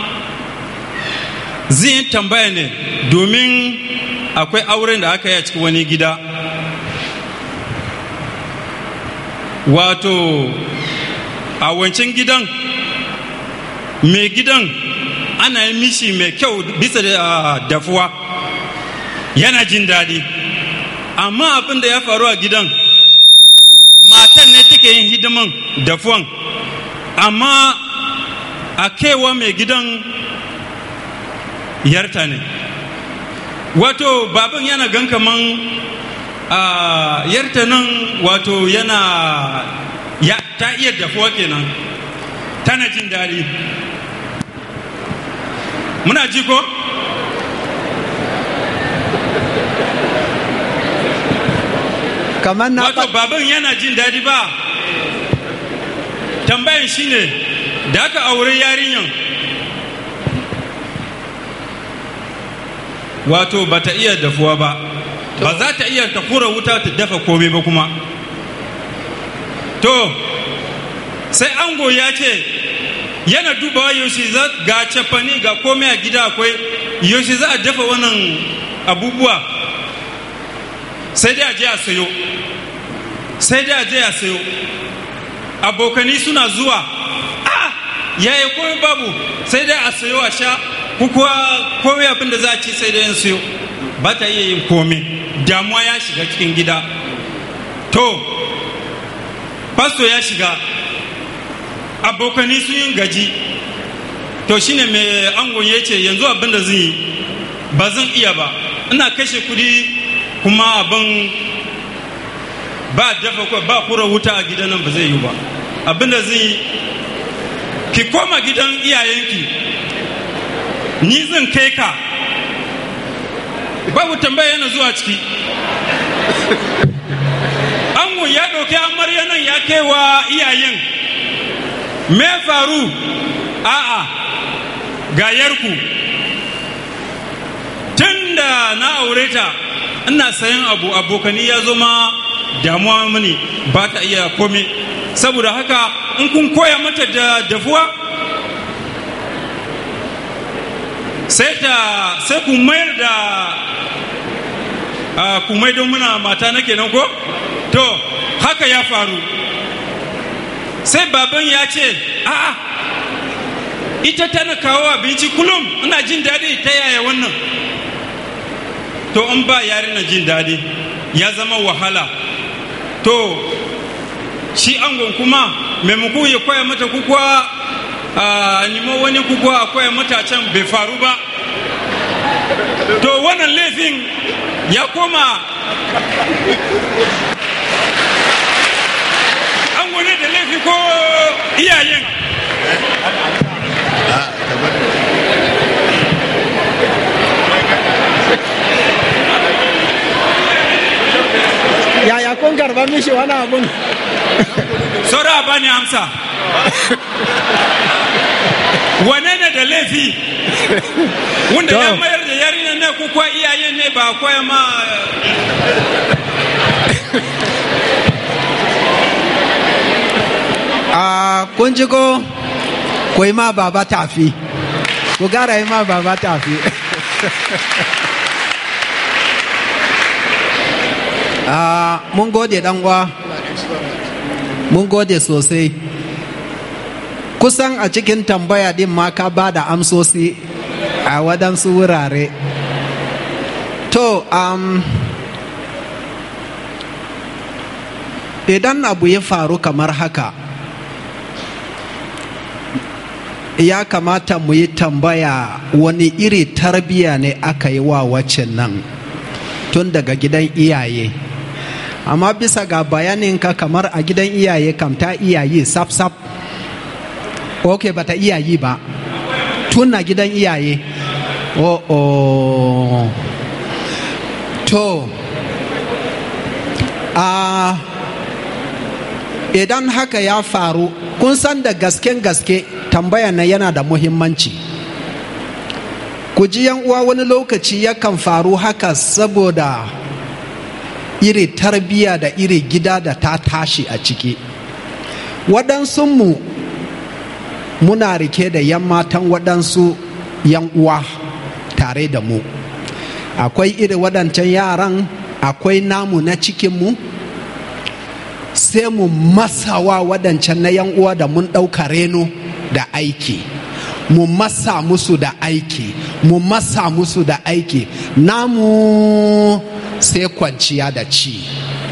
zai tambaya ne domin akwai auren da aka yi a cikin wani gida wato a wancan gidan mai gidan ana yi mishi mai kyau bisa da dafuwa yana jin daɗi amma abin da ya faru a gidan matan ne take yin hidiman dafuwan amma a kewa mai gidan yarta ne wato baban yana gan kaman a yarta nan wato yana ya ta iya dafuwa kenan tana jin daɗi muna ji ko kamar na wato baban yana jin daɗi ba tambayan shine da aka aure yarinyan wato ba ta iya dafuwa ba ba za ta iya ta kura wuta ta dafa komai ba kuma to sai ango ya ce yana dubawa yaushe za ga cefani ga komai a gida akwai yaushe za a dafa wannan abubuwa sai dai a je a sayo sai dai a je a sayo abokani suna zuwa ah yaya komai babu sai dai a sayo a sha kuwa komai abin da za a ci sai dai yin sayo ba ta iya yin komai damuwa ya shiga cikin gida to fasto ya shiga abokani sun yin gaji to shine mai angon ya ce yanzu abin da zan yi ba zan iya ba ina kashe kudi kuma abin ba dafa kwa ba kura wuta a gidan nan ba zai yi ba abin da zan yi ki koma gidan iyayenki ni zan kai ka babu tambaya yana zuwa ciki ango ya ɗauki amarya nan ya kai wa iyayen me faru a'a ga yarku tun da na aure ta ina sayan abu abokani ya zama damuwa mini ba ta iya komai saboda haka in kun koya mata da dafuwa sai ta sai ku mayar da ku mai don muna mata na kenan ko to haka ya faru sai baban ya ce a'a ita tana kawo abinci kullum ina jin daɗi ta yaya wannan to in ba yari na jin daɗi ya zama wahala to shi angon kuma maimako ya koya mata kukuwa a nemo wani kukuwa a koya mata can bai faru ba to wannan laifin ya koma ango ne da laifi ko iyayen yaya kun karba mishi wani abun saura ba ni amsa wane ne da laifi wanda ya mayar da yarinya ne ko kuwa iyaye ne ba koya ma a kun ji ko ku yi ma baba tafi ku gara yi ma baba tafi a mun gode uwa mun gode sosai kusan a cikin tambaya din ma ka ba da amsosi a waɗansu wurare to um, idan abu ya faru kamar haka ya kamata mu yi tambaya wani iri tarbiya ne aka yi wa waccan nan tun daga gidan iyaye amma bisa ga bayaninka kamar a gidan iyaye kam ta iyaye sap-sap ok bata iyayi ba tun na gidan iyaye oh, oh. to a uh, idan haka ya faru kun san da gasken gaske tambaya na yana da muhimmanci ku ji uwa wani lokaci yakan faru haka saboda iri tarbiya da iri gida da ta tashi a ciki waɗansunmu muna rike da yan matan waɗansu yan uwa tare da mu akwai iri waɗancan yaran akwai namu na cikinmu sai mu masawa waɗancan na yan uwa da mun ɗauka reno da aiki mu masa musu da aiki mu masa musu da aiki namu sai kwanciya da ci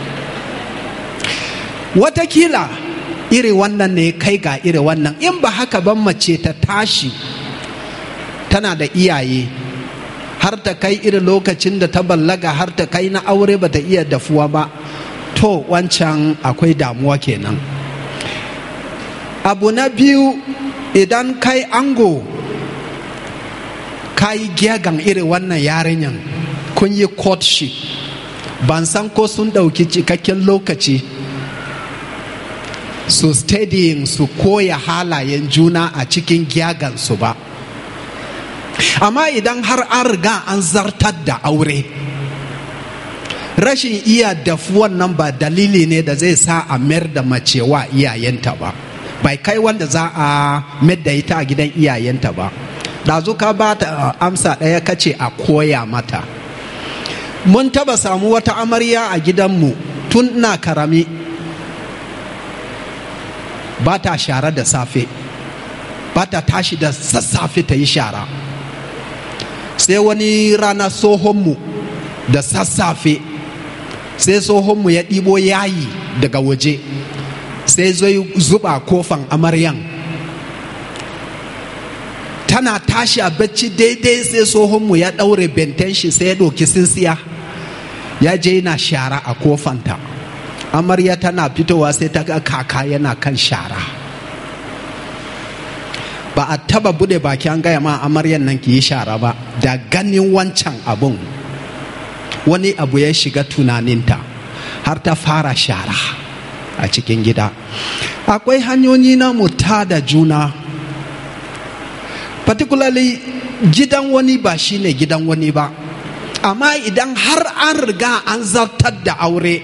watakila iri wannan ne kai ga iri wannan in ba haka ban mace ta tashi tana da iyaye har ta kai irin lokacin da ta ballaga har ta kai na aure ba ta iya dafuwa ba to wancan akwai damuwa kenan abu na biyu idan kai ango ka yi gyagan irin wannan yarinyan kun yi courtship ban san ko sun ɗauki cikakken lokaci su studying su koya halayen juna a cikin gyagansu ba amma idan har an riga an zartar da aure rashin iya dafuwan nan ba dalili ne da zai sa a mayar da mace wa iyayenta ba bai kai wanda za a mayar da ita a gidan iyayenta ba ɗazu ka ba ta amsa ɗaya kace a koya mata mun taba samu wata amarya a gidanmu tun na karami ba ta shara da safe ba ta tashi da sassafe ta yi shara sai wani rana tsohonmu da sassafe sai tsohonmu ya ɗibo yayi daga waje sai zai zuba kofan amaryan tana tashi a bacci daidai sai tsohonmu ya ɗaure benten shi sai ya ɗauki sinsiya ya je yana shara a kofanta amarya tana fitowa sai ta ga kaka yana kan shara ba a taba bude baki an gaya ma amaryan nan ki yi shara ba da ganin wancan abun wani abu ya shiga tunaninta har ta fara shara a cikin gida akwai hanyoyi na muta da juna particularly gidan wani ba shine gidan wani ba amma idan har an riga an zartar da aure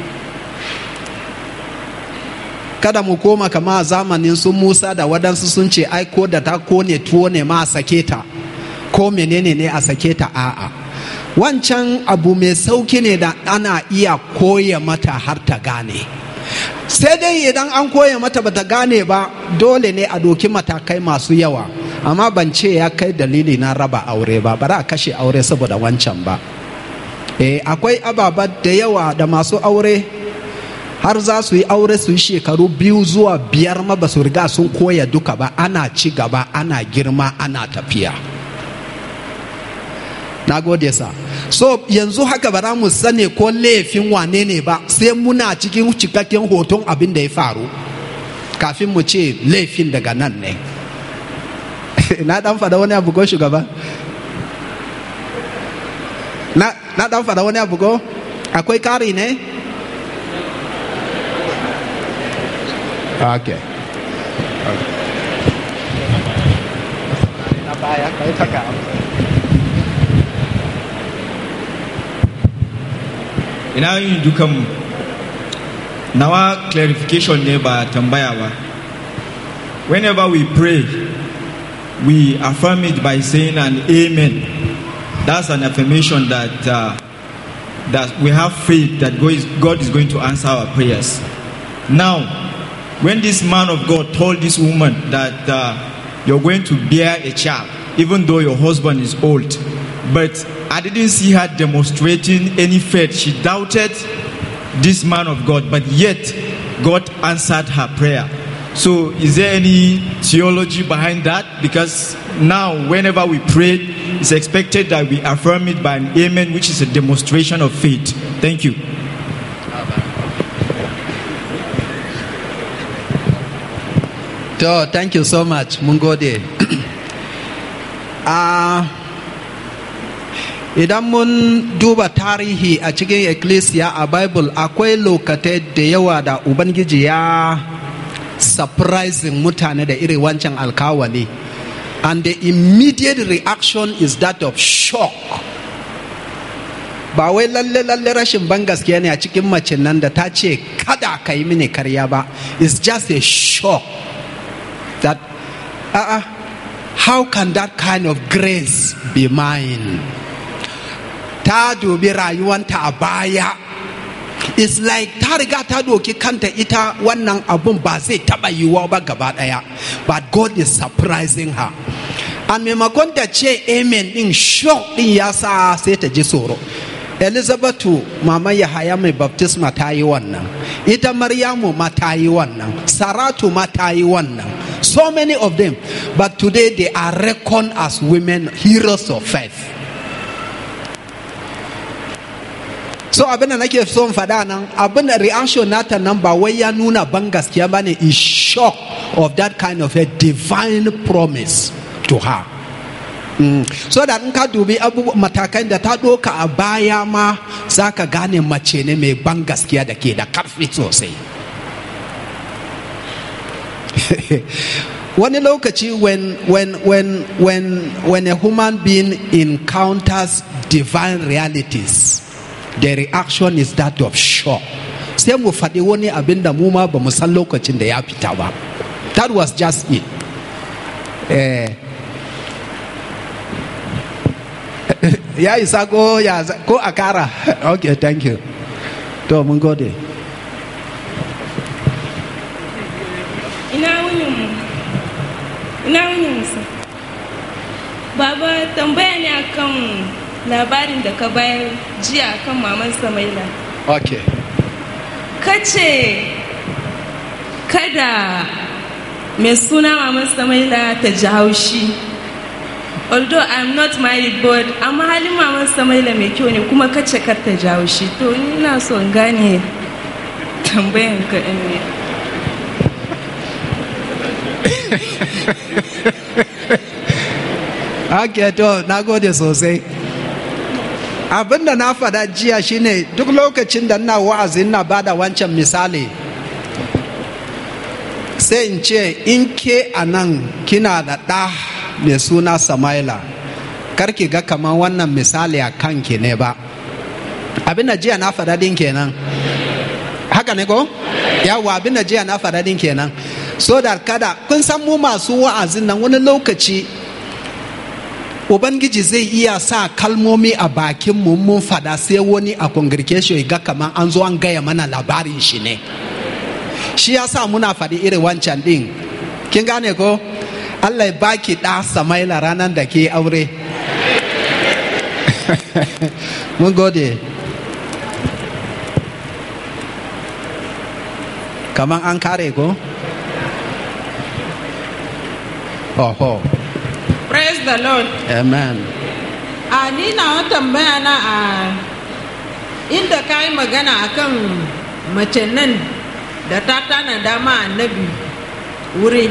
kada mu koma kama a zamanin sun musa da waɗansu sun ce ai ko da ta kone tuwo ne ma a sake ta ko menene ne a sake ta a'a wancan abu mai sauki ne da ana iya koya mata har ta gane sai dai idan an koya mata bata gane ba dole ne a doki matakai masu yawa amma ban ce ya kai dalili na raba aure ba bara a kashe aure saboda wancan ba eh akwai ababa da yawa da masu aure har za su yi aure su yi shekaru biyu zuwa biyar ma ba su riga sun koya duka ba ana ci gaba ana girma ana tafiya na gode sa so yanzu haka ba za mu sani ko laifin wane ne ba sai muna cikin cikakken hoton abin da ya faru kafin mu ce laifin daga nan ne na dan fada wani abu ko shugaba na, na dan fada wani abu ko akwai kari ne okay na baya kai taka ina yin dukanmu nawa clarification ne ba tambaya ba whenever we pray we affirm it by saying an amen that's an affirmation that uh, that we have faith that God is, God is going to answer our prayers now when this man of God told this woman that uh, you're going to bear a child even though your husband is old but I didn't see her demonstrating any faith. She doubted this man of God, but yet God answered her prayer. So, is there any theology behind that? Because now, whenever we pray, it's expected that we affirm it by an amen, which is a demonstration of faith. Thank you. To, thank you so much. Mun gode. Ah, idan mun duba tarihi a cikin ecclesia a Bible akwai lokatai da yawa da Ubangiji ya surprising mutane da iri wancan alkawali. And the immediate reaction is that of shock. Ba wai lalle lalle rashin ban gaskiya ne a cikin mace nan da ta ce kada ka yi mini karya ba. It's just a shock. that uh, how can that kind of grace be mine ta dubi rayuwanta a baya it's like ta riga ta doki kanta ita wannan abun ba zai taba yiwuwa ba gaba daya but god is surprising her and maimakon ta ce amen din shock din ya sa sai ta ji tsoro elizabatu mama yahaya mai baptisma ta yi wannan ita maryamu ma ta yi wannan saratu ma ta yi wannan so many of them but today they are reckoned as women heroes of faith so abin da nake son faɗa nan abin da reaction nata nan ba wai ya nuna ban gaskiya ba ne is shock of that kind of a divine promise to her Mm. so da in ka dubi matakan da ta doka a baya ma za ka gane mace ne mai ban gaskiya da ke da karfi sosai wani lokaci when, when, when, when, when a human being encounters divine realities the reaction is that of shock sai mu faɗi wani abin da mu ma ba mu san lokacin da ya fita ba that was just it eh, ya isa ko ya ko a kara okay thank you to mun gode ina wunin mu ina wunin musa baba tambaya ne akan labarin da ka bayar jiya akan maman samaila okay kace kada mai suna maman samaila ta ji haushi although i'm not married but amma halin maman samaila mai kyau ne kuma kace kar ta jawo shi to ina so in gane tambayan ka ne Ake to na gode sosai abin da na faɗa jiya shine duk lokacin da na wa'azi na bada wancan misali sai in ce in ke a nan kina da ɗa mai suna samaila karki ga kamar wannan misali a kanki ne ba abin da jiya na faɗa din kenan haka ne ko yawa abin da jiya na faɗa din kenan so da kada kun san mu masu wa'azin nan wani lokaci ubangiji zai iya sa kalmomi a bakin mu mun faɗa sai wani a congregation ga kamar an zo an gaya mana labarin shi ne shi ya sa muna faɗi irin wancan ɗin kin gane ko allah ya baki ɗa samaila ranar da ke aure mun gode kamar an kare ko oho Praise the Lord. amen A ni na tambaya na a inda ka yi magana akan mace nan da ta tana dama annabi wuri.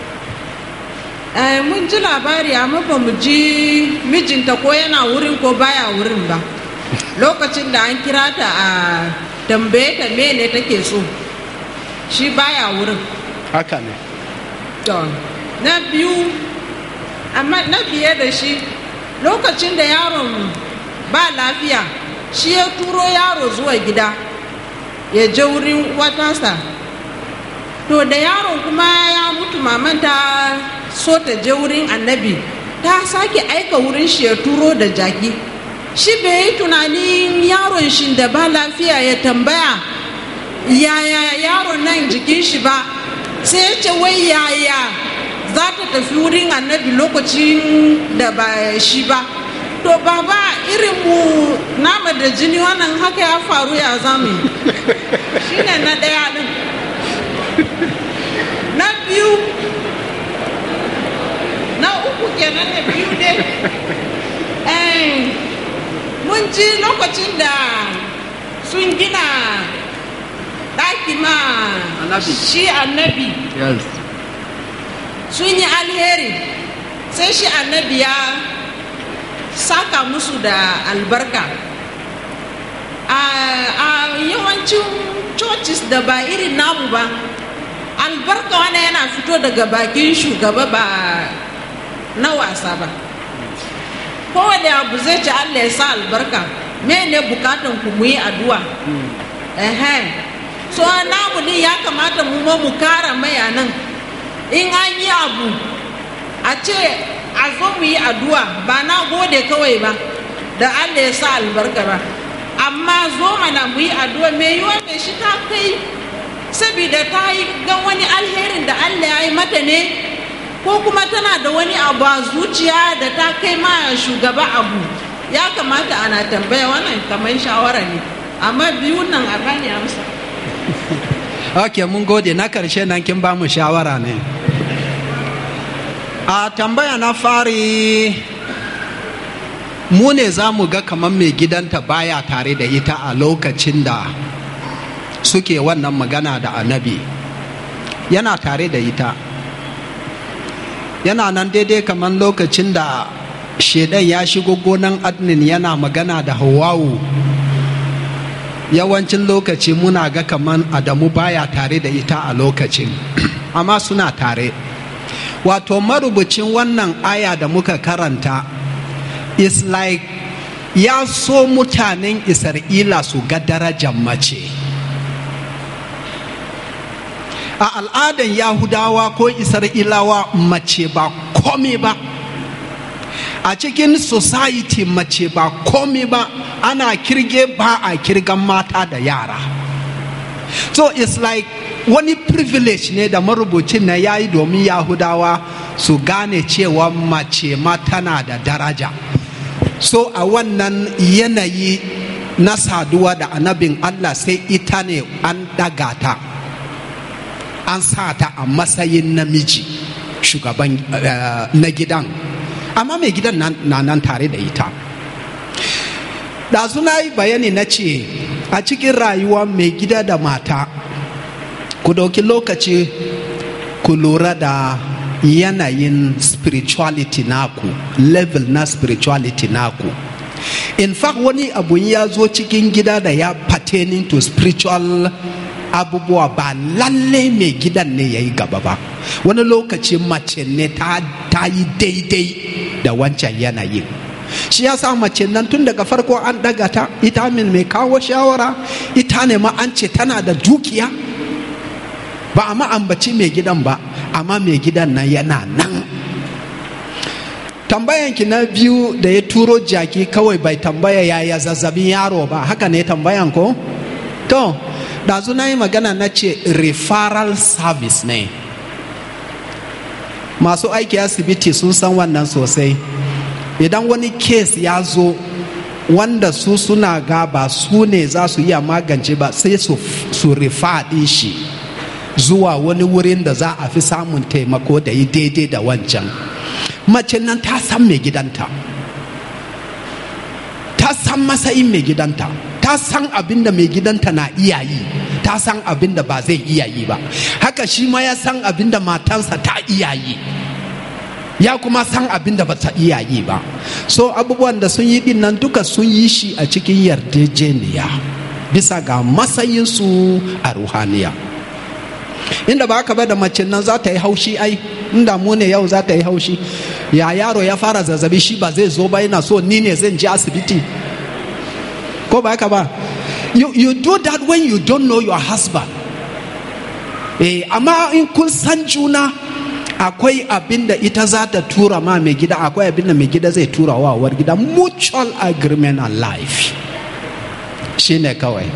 Eh, mun ji labari amma ba mu ji mijinta ko yana wurin ko baya wurin ba. Lokacin da an kira ta a tambaye ta mene take so. Shi baya wurin. haka ne To, na biyu amma na biye da shi lokacin da yaron ba lafiya shi ya turo yaro zuwa gida ya je wurin watansa to da yaron kuma ya mutu maman ta so ta je wurin annabi ta sake aika wurin shi ya turo da jaki shi bai yi tunanin yaron shi da ba lafiya ya tambaya yaya yaron nan jikin shi ba sai ya ce wai yaya za ta tafi wurin annabi lokacin da ba shi ba to to baba irin mu nama da jini wannan haka ya faru ya zame shine na ɗaya ɗin na biyu na uku kenan da biyu dai Eh, mun ji lokacin da sun gina ɗaki ma Annabi. shi annabi yes sun yi alheri sai shi annabi ya saka musu da albarka a a yawancin churches da ba irin namu ba albarka wani yana fito daga bakin shugaba ba na wasa ba kowane abu zai ci allah ya sa albarka me ne bukatan ku mu yi addu'a Ehe. so namu ne ya kamata mu ma mu kara maya nan in an yi abu a ce a zo mu yi addu'a ba na gode kawai ba da allah ya sa albarka ba amma zo mana mu yi addu'a mai yiwa mai shi ta kai saboda ta yi gan wani alherin da allah ya yi mata ne ko kuma tana da wani abu a zuciya da ta kai ma shugaba abu ya kamata ana tambaya wannan kamar shawara ne amma biyu nan a bani amsa ok mun gode na karshe nan kin ba mu shawara ne a tambaya na fari mu ne za mu ga kamar mai gidanta baya tare da ita a lokacin da suke wannan magana da annabi yana tare da ita yana nan daidai kamar lokacin da shedan ya shigo gonan adnin yana magana da hawawu yawancin lokaci muna ga kaman adamu baya tare da ita a lokacin amma suna tare wato marubucin wannan aya da muka karanta is like ya so mutanen isra'ila su ga darajar mace a al'adan yahudawa ko isra'ilawa mace ba komai ba a cikin society mace ba komai ba ana kirge ba a kirgan mata da yara so it's like wani privilege ne da marubucin na ya yi domin yahudawa su gane cewa mace ma tana da daraja so a wannan yanayi na saduwa da annabin allah sai ita ne an daga ta an sa ta a matsayin namiji shugaban uh, na gidan amma mai gidan na nan tare da ita da suna yi bayani na ce a cikin rayuwa mai gida da mata ku ɗauki lokaci ku lura da yanayin spirituality naku level na spirituality naku in fact wani abu ya zo cikin gida da ya pertaining to spiritual abubuwa ba lalle mai gidan ne ya yi gaba ba wani lokaci mace ne ta yi daidai da wancan yanayin shi ya sa mace nan tun daga farko an daga ta ita min mai kawo shawara ita ne ma an ce tana da dukiya ba a ma'ambaci mai gidan ba amma mai gidan nan yana nan tambayanki na biyu da ya turo jaki kawai bai tambaya yaya zazzabin yaro ba haka ne tambayan ko to ɗazu na yi magana na ce referral service ne masu aiki asibiti sun san wannan sosai idan wani kes ya zo wanda su suna ga ba su ne za su iya magance ba sai su, su ɗin shi zuwa wani wurin da za a fi samun taimako da yi daidai da wancan mace nan ta san mai gidanta ta san matsayin mai gidanta ta san abin da mai gidanta na iya yi ta san abin da ba zai iya yi ba haka shi ma ya san abin da matansa ta iya yi ya kuma san abin da ba ta iya yi ba so abubuwan da sun yi din nan duka sun yi shi a cikin yarjejeniya bisa ga matsayinsu a ruhaniya inda ba ka ba da mace nan za ta yi haushi ai inda mu ne yau za ta yi haushi ya yaro ya fara zazzabi shi ba zai zo ba yana so ni ne zan je asibiti ko ba haka ba you, you do that when you don't know your husband eh amma in kun san juna akwai abin da ita za ta tura ma mai gida akwai abin da mai gida zai tura wa war gida mutual agreement and life shine kawai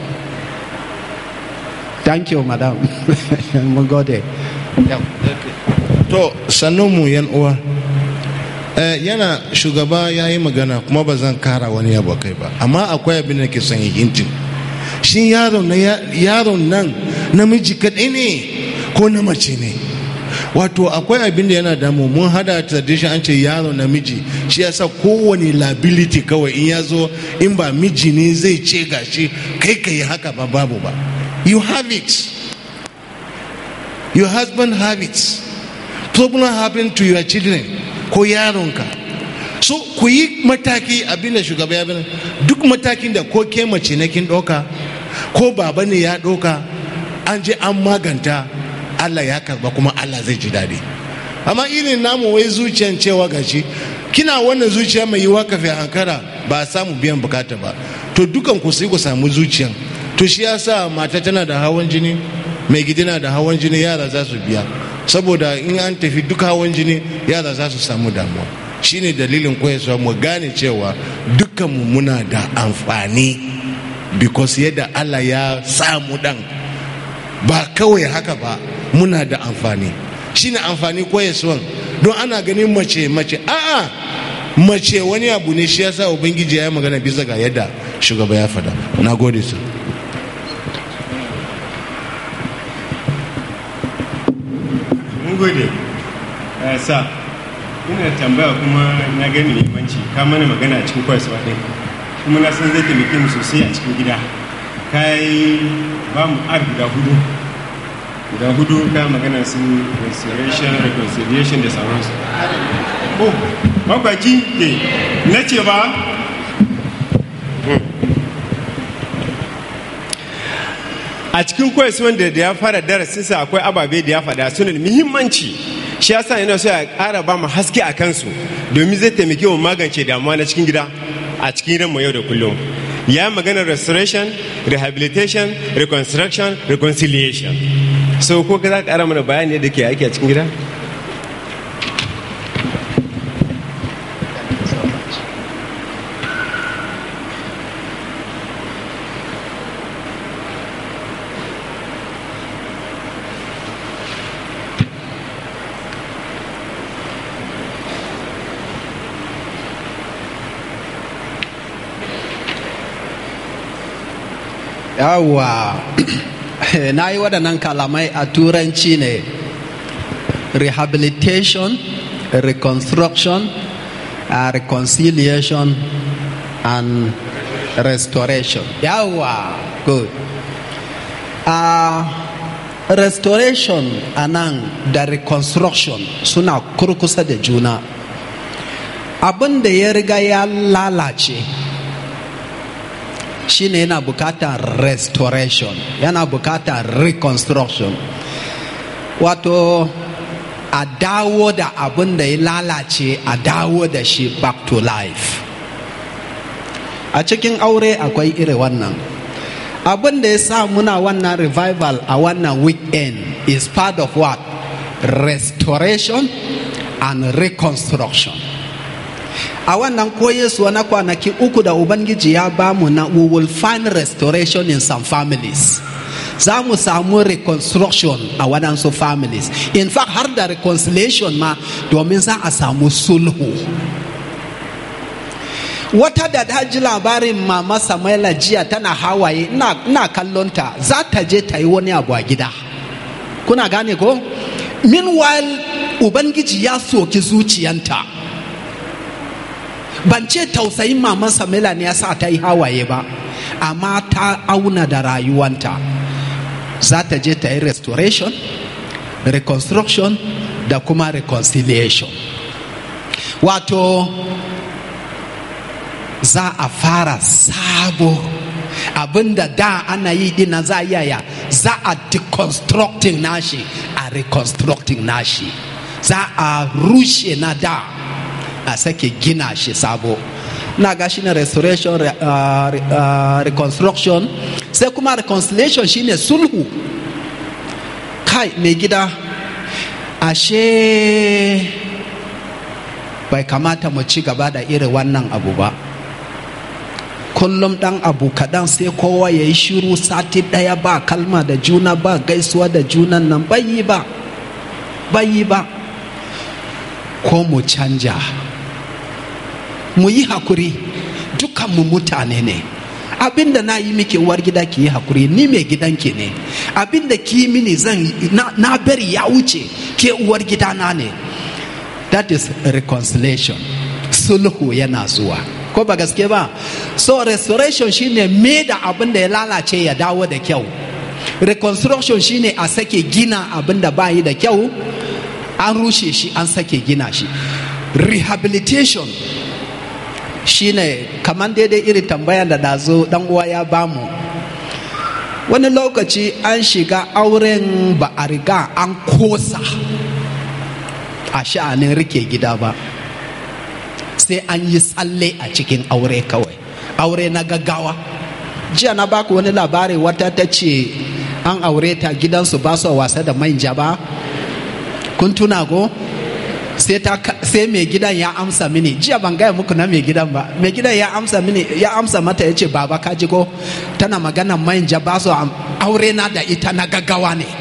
thank you madam mun gode to mu yan uwa Eh, yana shugaba ya yi magana kuma ba zan kara wani abu kai ba amma akwai abin da ke son yi hintin shi yaron na yaron nan namiji kaɗai ne ko na mace ne wato akwai abin da yana damu mun hada tradition an ce yaron namiji shi yasa kowane liability kawai in ya zo in ba miji ne zai ce gashi kai ka yi haka ba babu ba you have it your husband have it problem happen to your children ko yaronka so ku yi mataki abin da shugaba ya bane duk matakin da ko ke mace na kin ɗauka ko baba ne ya ɗauka an je an maganta allah ya karba kuma allah zai ji daɗi amma irin namu wai zuciyan cewa gashi kina wannan zuciya mai yiwa kafin ankara ba a samu biyan bukata ba to dukan ku sai ku samu zuciyan to shi yasa mata tana da hawan jini mai gidi na da hawan jini yara za su biya saboda in an tafi duk hawan jini yara za su samu damuwa shine dalilin koyarwa mu gane cewa dukkanmu muna da amfani because yadda allah ya samu dan ba kawai haka ba muna da amfani shine amfani koyarwan don ana ganin mace mace a'a mace wani abu ne shi yasa ubangiji ya yi magana bisa ga yadda shugaba ya fada na gode su mun gode Eh, sa ina tambaya kuma na gani muhimmanci ka mana magana a cikin kwayarwa ɗin kuma na san zai taimake mu sosai a cikin gida ka yi ba mu ar guda hudu guda hudu ka magana sun restoration reconciliation da sauransu oh makwaki ke na ce ba a cikin koyaswan da ya fara darasinsa akwai ababe da ya faɗa suna da muhimmanci shi yasa yana so ya ƙara ba mu haske a kansu domin zai taimake mu magance damuwa na cikin gida a cikin ranmu yau da kullum ya yi maganar restoration rehabilitation reconstruction reconciliation so ko ka za ka ƙara mana bayani da ke aiki a cikin gida yawwa na yi waɗannan kalamai a turanci ne rehabilitation reconstruction uh, reconciliation and restoration yawwa good uh, restoration a nan da reconstruction suna kurkusa da juna abin da ya riga ya lalace shine yana bukatar restoration yana bukatar reconstruction wato a dawo da abin da ya lalace a dawo da shi back to life a cikin aure akwai iri wannan abin da ya sa muna wannan revival a wannan weekend is part of what restoration and reconstruction a wannan koyesuwa na kwanaki uku da ubangiji ya bamu na we will find restoration in some families za mu samu reconstruction a waɗansu families in fact har da reconciliation ma domin za a samu sulhu wata da ta ji labarin mama samaila jiya tana hawaye ina kallonta za ta je ta yi wani abu a gida kuna gane ko meanwhile ubangiji ya soki zuciyanta ban ce tausayin maman samila ne ya sa ta yi hawaye ba amma ta auna da rayuwanta za ta je ta yi restoration reconstruction da kuma reconciliation wato za a fara sabo abinda da ana yi dina za a yaya za a deconstructing nashi a reconstructing nashi za a rushe na da a sake gina shi sabo na ga shi ne restoration uh, uh, reconstruction sai kuma reconciliation shine sulhu kai mai gida ashe bai kamata mu ci gaba da irin wannan abu ba kullum dan abu kaɗan sai kowa ya yi shiru sati ɗaya ba kalma da juna ba gaisuwa da junan nan bayi ba bayi ba ko mu canja mu yi hakuri dukanmu mutane ne abinda na yi miki uwar gida ki yi hakuri ni mai gidanki ne abinda ki yi mini zan na, na bari ya wuce ke uwar gidana ne that is reconciliation sulhu yana zuwa ko ba gaske ba so restoration shine me da abin da ya lalace ya dawo da kyau reconstruction shine a sake gina abin da bayi da kyau an rushe shi an sake gina shi rehabilitation shine kamar daidai irin tambayan da dazo dan uwa ya bamu wani lokaci an shiga auren ba a riga an kosa a sha'anin rike gida ba sai an yi tsalle a cikin aure kawai aure na gaggawa jiya na baku wani labari wata ta ce an aure ta gidansu ba su wasa da manja ba kun tuna ko sai mai gidan ya amsa mini jiya ban gaya muku na mai gidan ba mai gidan ya amsa mini ya amsa mata ya ce baba ka ji ko tana magana manja ba su aure na da ita na gaggawa ne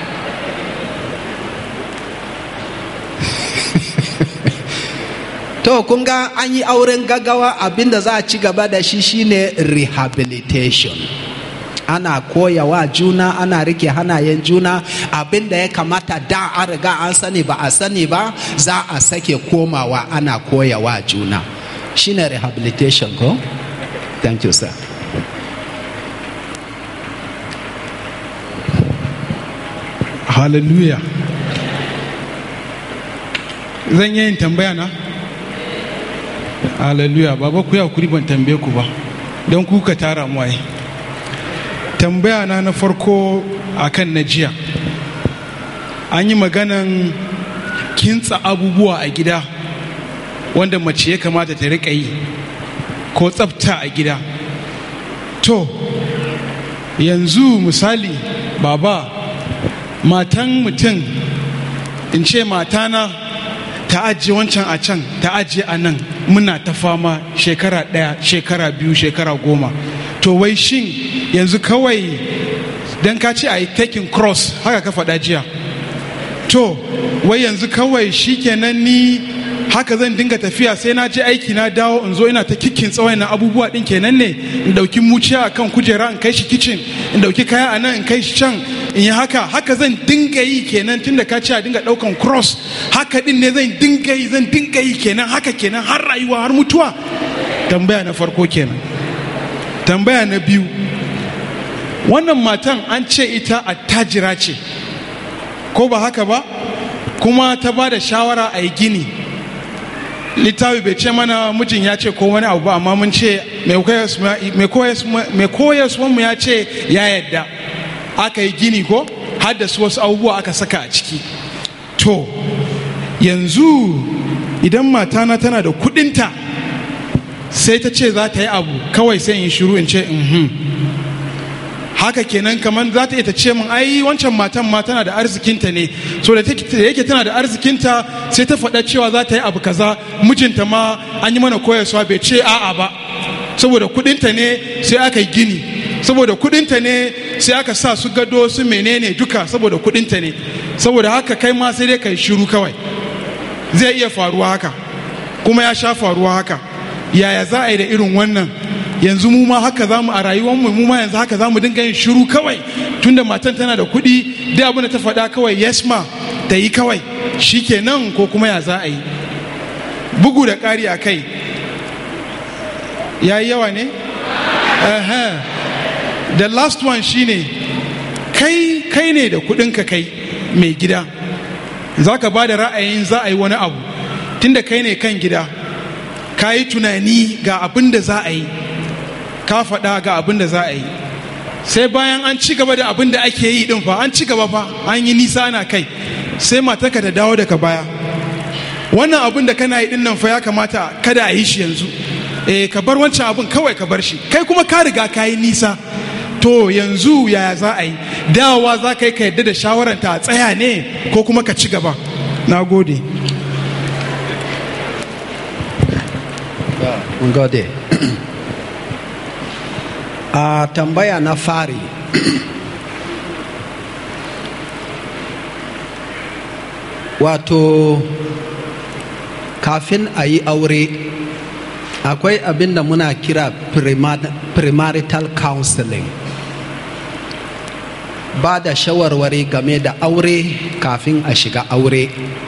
to kun ga an yi auren gaggawa abinda za a ci gaba da shi shine rehabilitation ana koyawa juna ana rike hanayen juna abinda ya kamata da an riga an sani ba a sani ba za a sake komawa ana koyawa juna shine rehabilitation ko thank you sir hallelujah zan yi yin tambaya na hallelujah baba ku ya kuri ban tambaye ku ba don kuka tara mu ai tambaya na na farko akan na jiya an yi maganan kintsa abubuwa a gida wanda mace ya kamata ta riƙa yi ko tsafta a gida to yanzu misali baba matan mutum in ce matana ta ajiye wancan a can ta ajiye a nan muna ta fama shekara ɗaya shekara biyu shekara goma to wai shin yanzu kawai don ka ce a yi taking cross haka ka faɗa jiya to wai yanzu kawai shikenan ni haka zan dinga tafiya sai na je aiki na dawo in zo ina ta kikin tsawon na abubuwa din kenan ne in dauki muciya a kan kujera in kai shi kicin in dauki kaya a nan in kai shi can in yi haka haka zan dinga yi kenan tun da ka ce a dinga daukan cross haka din ne zan dinga yi zan dinga yi kenan haka kenan har rayuwa har mutuwa tambaya na farko kenan tambaya na biyu wannan matan an ce ita attajira ce ko ba haka ba kuma ta ba da shawara a yi gini littafi bai ce mana mijin ya ce ko wani abu ba amma mun ce mai koyaswanmu ya ce ya yadda aka yi gini ko haddasa wasu abubuwa aka saka a ciki to yanzu idan matana tana da kudinta sai ta ce za ta yi abu kawai sai in shiru in ce mhm haka kenan kamar za ta iya ta ce min ai wancan matan ma tana da arzikinta ne so da yake tana da arzikinta sai ta faɗa cewa za ta yi abu kaza mijinta ma an yi mana koyarwa bai ce a'a ba saboda kudinta ne sai aka yi gini saboda kudinta ne sai aka sa su gado su menene duka saboda kudinta ne saboda haka kai ma sai dai kai shiru kawai zai iya faruwa haka kuma ya sha faruwa haka yaya za a yi da irin wannan yanzu mu ma haka zamu a rayuwar mu mu ma yanzu haka zamu dinga yin shiru kawai tunda matan tana da kuɗi duk abin da ta faɗa kawai yes ma ta yi kawai shikenan ko kuma ya za a yi bugu da ƙari a kai ya yi yawa ne the last one shine kai kai ne da kuɗinka kai mai gida za ka ba da ra'ayin za a yi wani abu tunda kai ne kan gida ka yi tunani ga abin da za a yi ka faɗa ga abin da za a yi sai bayan an ci gaba da abin da ake yi din fa an ci gaba fa an yi nisa ana kai sai matarka ta dawo daga baya wannan abin da kana yi din nan fa ya kamata kada a yi shi yanzu eh ka bar wancan abin kawai ka bar shi kai kuma ka riga ka yi nisa to yanzu yaya za a yi dawowa za ka yi ka yadda da shawaranta a tsaya ne ko kuma ka ci gaba na gode gode a tambaya na fari wato kafin a yi aure akwai abin da muna kira premarital counseling ba da shawarwari game da aure kafin a shiga aure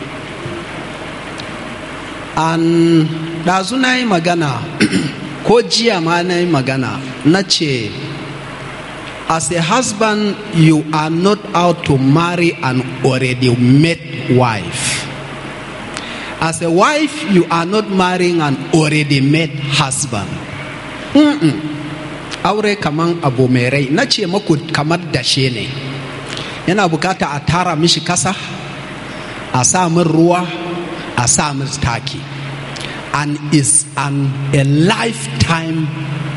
an ɗazu na yi magana ko jiya ma na yi magana na ce as a husband you are not out to marry an already met wife as a wife you are not marrying an already met husband Mm-mm. aure kaman abu mai rai na ce maku kamar dashe ne yana bukata a tara mishi kasa a sa min ruwa a sa min taki and is an a lifetime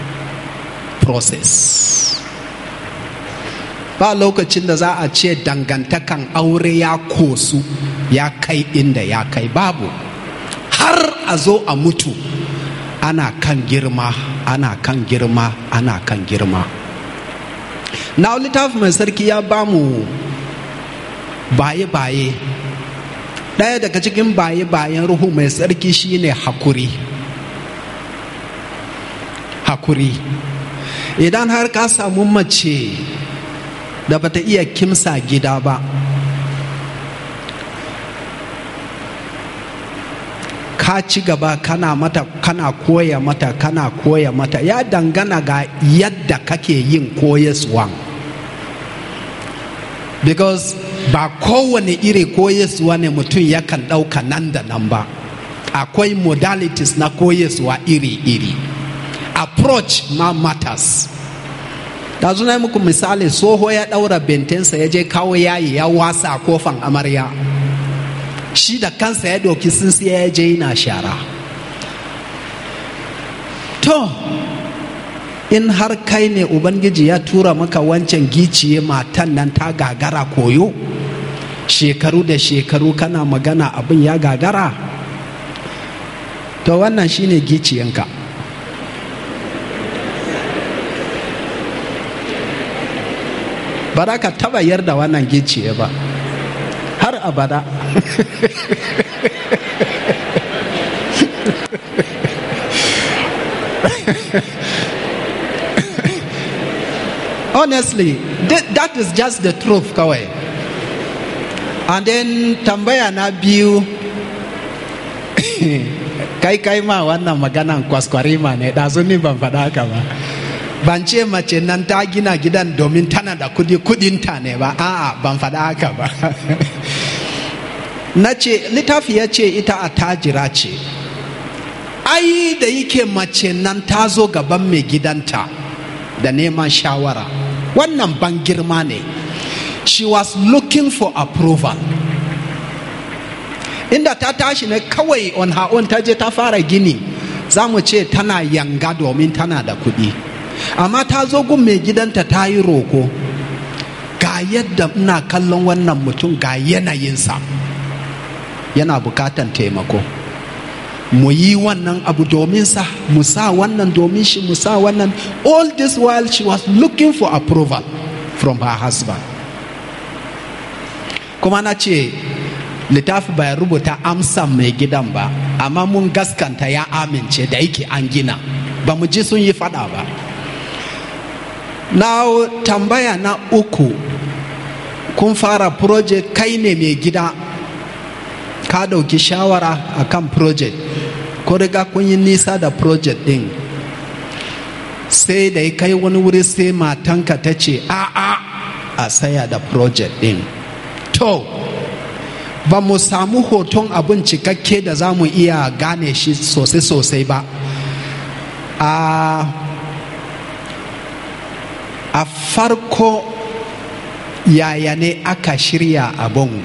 process ba lokacin da za a ce dangantakan aure ya kosu ya kai inda ya kai babu har a zo a mutu ana kan girma ana kan girma ana kan girma na littafi mai sarki ya ba mu baye-baye ɗaya daga cikin baye-bayen ruhu mai sarki shine hakuri hakuri idan har ka samu mace da bata iya kimsa gida ba ka ci gaba kana mata kana koya mata kana koya mata ya dangana ga yadda kake yin koyaswan because ba kowane iri koyaswa ne mutum yakan ɗauka nan da nan ba akwai modalities na koyaswa iri-iri approach ma matters da zuna muku misali soho ya ɗaura bentensa ya je kawo yayi ya wasa a kofan amarya shi da kansa ya ɗauki tsintsiya ya je yana shara to in har kai ne ubangiji ya tura maka wancan giciye matan nan ta gagara koyo shekaru da shekaru kana magana abin ya gagara to wannan shine giciyanka ba za ka taba yarda wannan giciye ba har abada honestly that, that is just the truth kawai and then tambaya na biyu kai kai ma wannan maganan kwaskwarima ne ɗazu ni ban faɗa haka ba ban ce mace nan ta gina gidan domin tana da kudi kudinta ne ba a'a ban faɗa haka ba na ce littafi ya ce ita a tajira ce ai da yake mace nan ta zo gaban mai gidanta da neman shawara wannan ban girma ne she was looking for approval inda ta tashi ne kawai on her own ta je ta fara gini za mu ce tana yanga domin tana da kuɗi amma ta zo gun mai gidanta ta yi roko ga yadda ina kallon wannan mutum ga yanayinsa yana bukatan taimako mu yi wannan abu domin sa mu sa wannan domin shi mu sa wannan all this while she was looking for approval from her husband kuma na ce littafi bai rubuta amsan mai gidan ba amma mun gaskanta ya amince da yake an gina ba mu ji sun yi fada ba na tambaya na uku kun fara project kai ne mai gida ka dauki shawara akan project ko riga kun yi nisa da project din sai da ya kai wani wuri sai matanka ta ce a'a a saya da project din to ba mu samu hoton abin cikakke da za mu iya gane shi sosai-sosai ba a a farko yaya ne aka shirya abin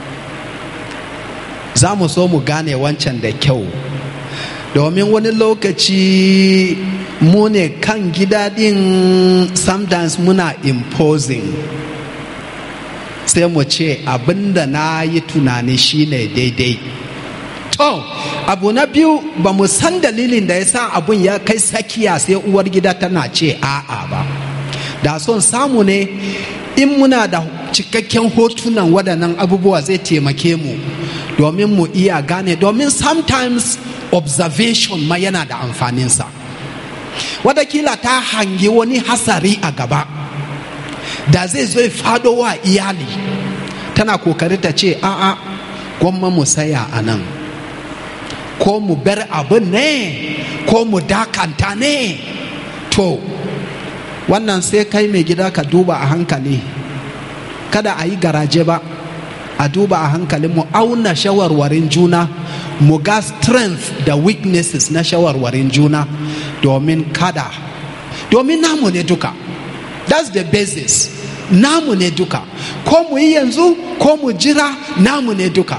za mu so mu gane wancan da kyau domin wani lokaci mu ne kan gida din sometimes muna imposing sai mu ce abinda na yi tunani shine daidai to abu na biyu ba mu san dalilin da ya sa abun ya kai sakiya sai uwar gida tana ce a'a ba da son samu ne in muna da cikakken hotunan waɗannan abubuwa zai taimake mu domin mu iya gane domin sometimes observation ma yana da amfaninsa watakila ta hangi wani hasari a gaba da zai zo fado wa iyali tana kokari ta ce a'a gwamma mu saya a nan ko mu bar abin ne ko mu dakanta ne to wannan sai kai mai gida ka duba a hankali kada a yi garaje ba a duba a hankali mu auna shawarwarin juna mu ga strength da weaknesses na shawarwarin juna domin kada domin namu ne duka that's the basis namu ne duka ko mu yi yanzu ko mu jira namu ne duka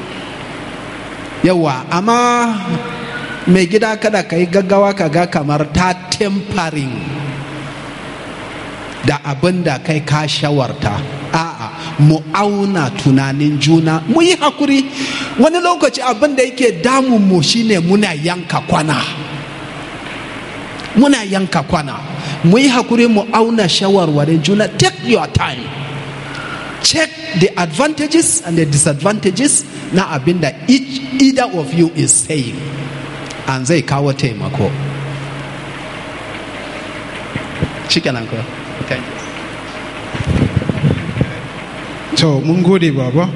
yawa amma mai gida kada ka yi gaggawa ka ga kamar ta tempering da abin da kai ka shawarta a'a mu auna tunanin juna mu yi hakuri wani lokaci abin da yake damun mu shine muna yanka kwana muna yanka kwana mu yi hakuri mu auna shawarwarin juna take your time check the advantages and the disadvantages na abin da each either of you is saying an zai kawo taimako shikenan ko thank you to mun gode baba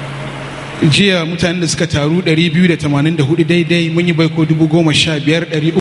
jiya mutanen da suka taru 284 daidai mun yi baiko 15,000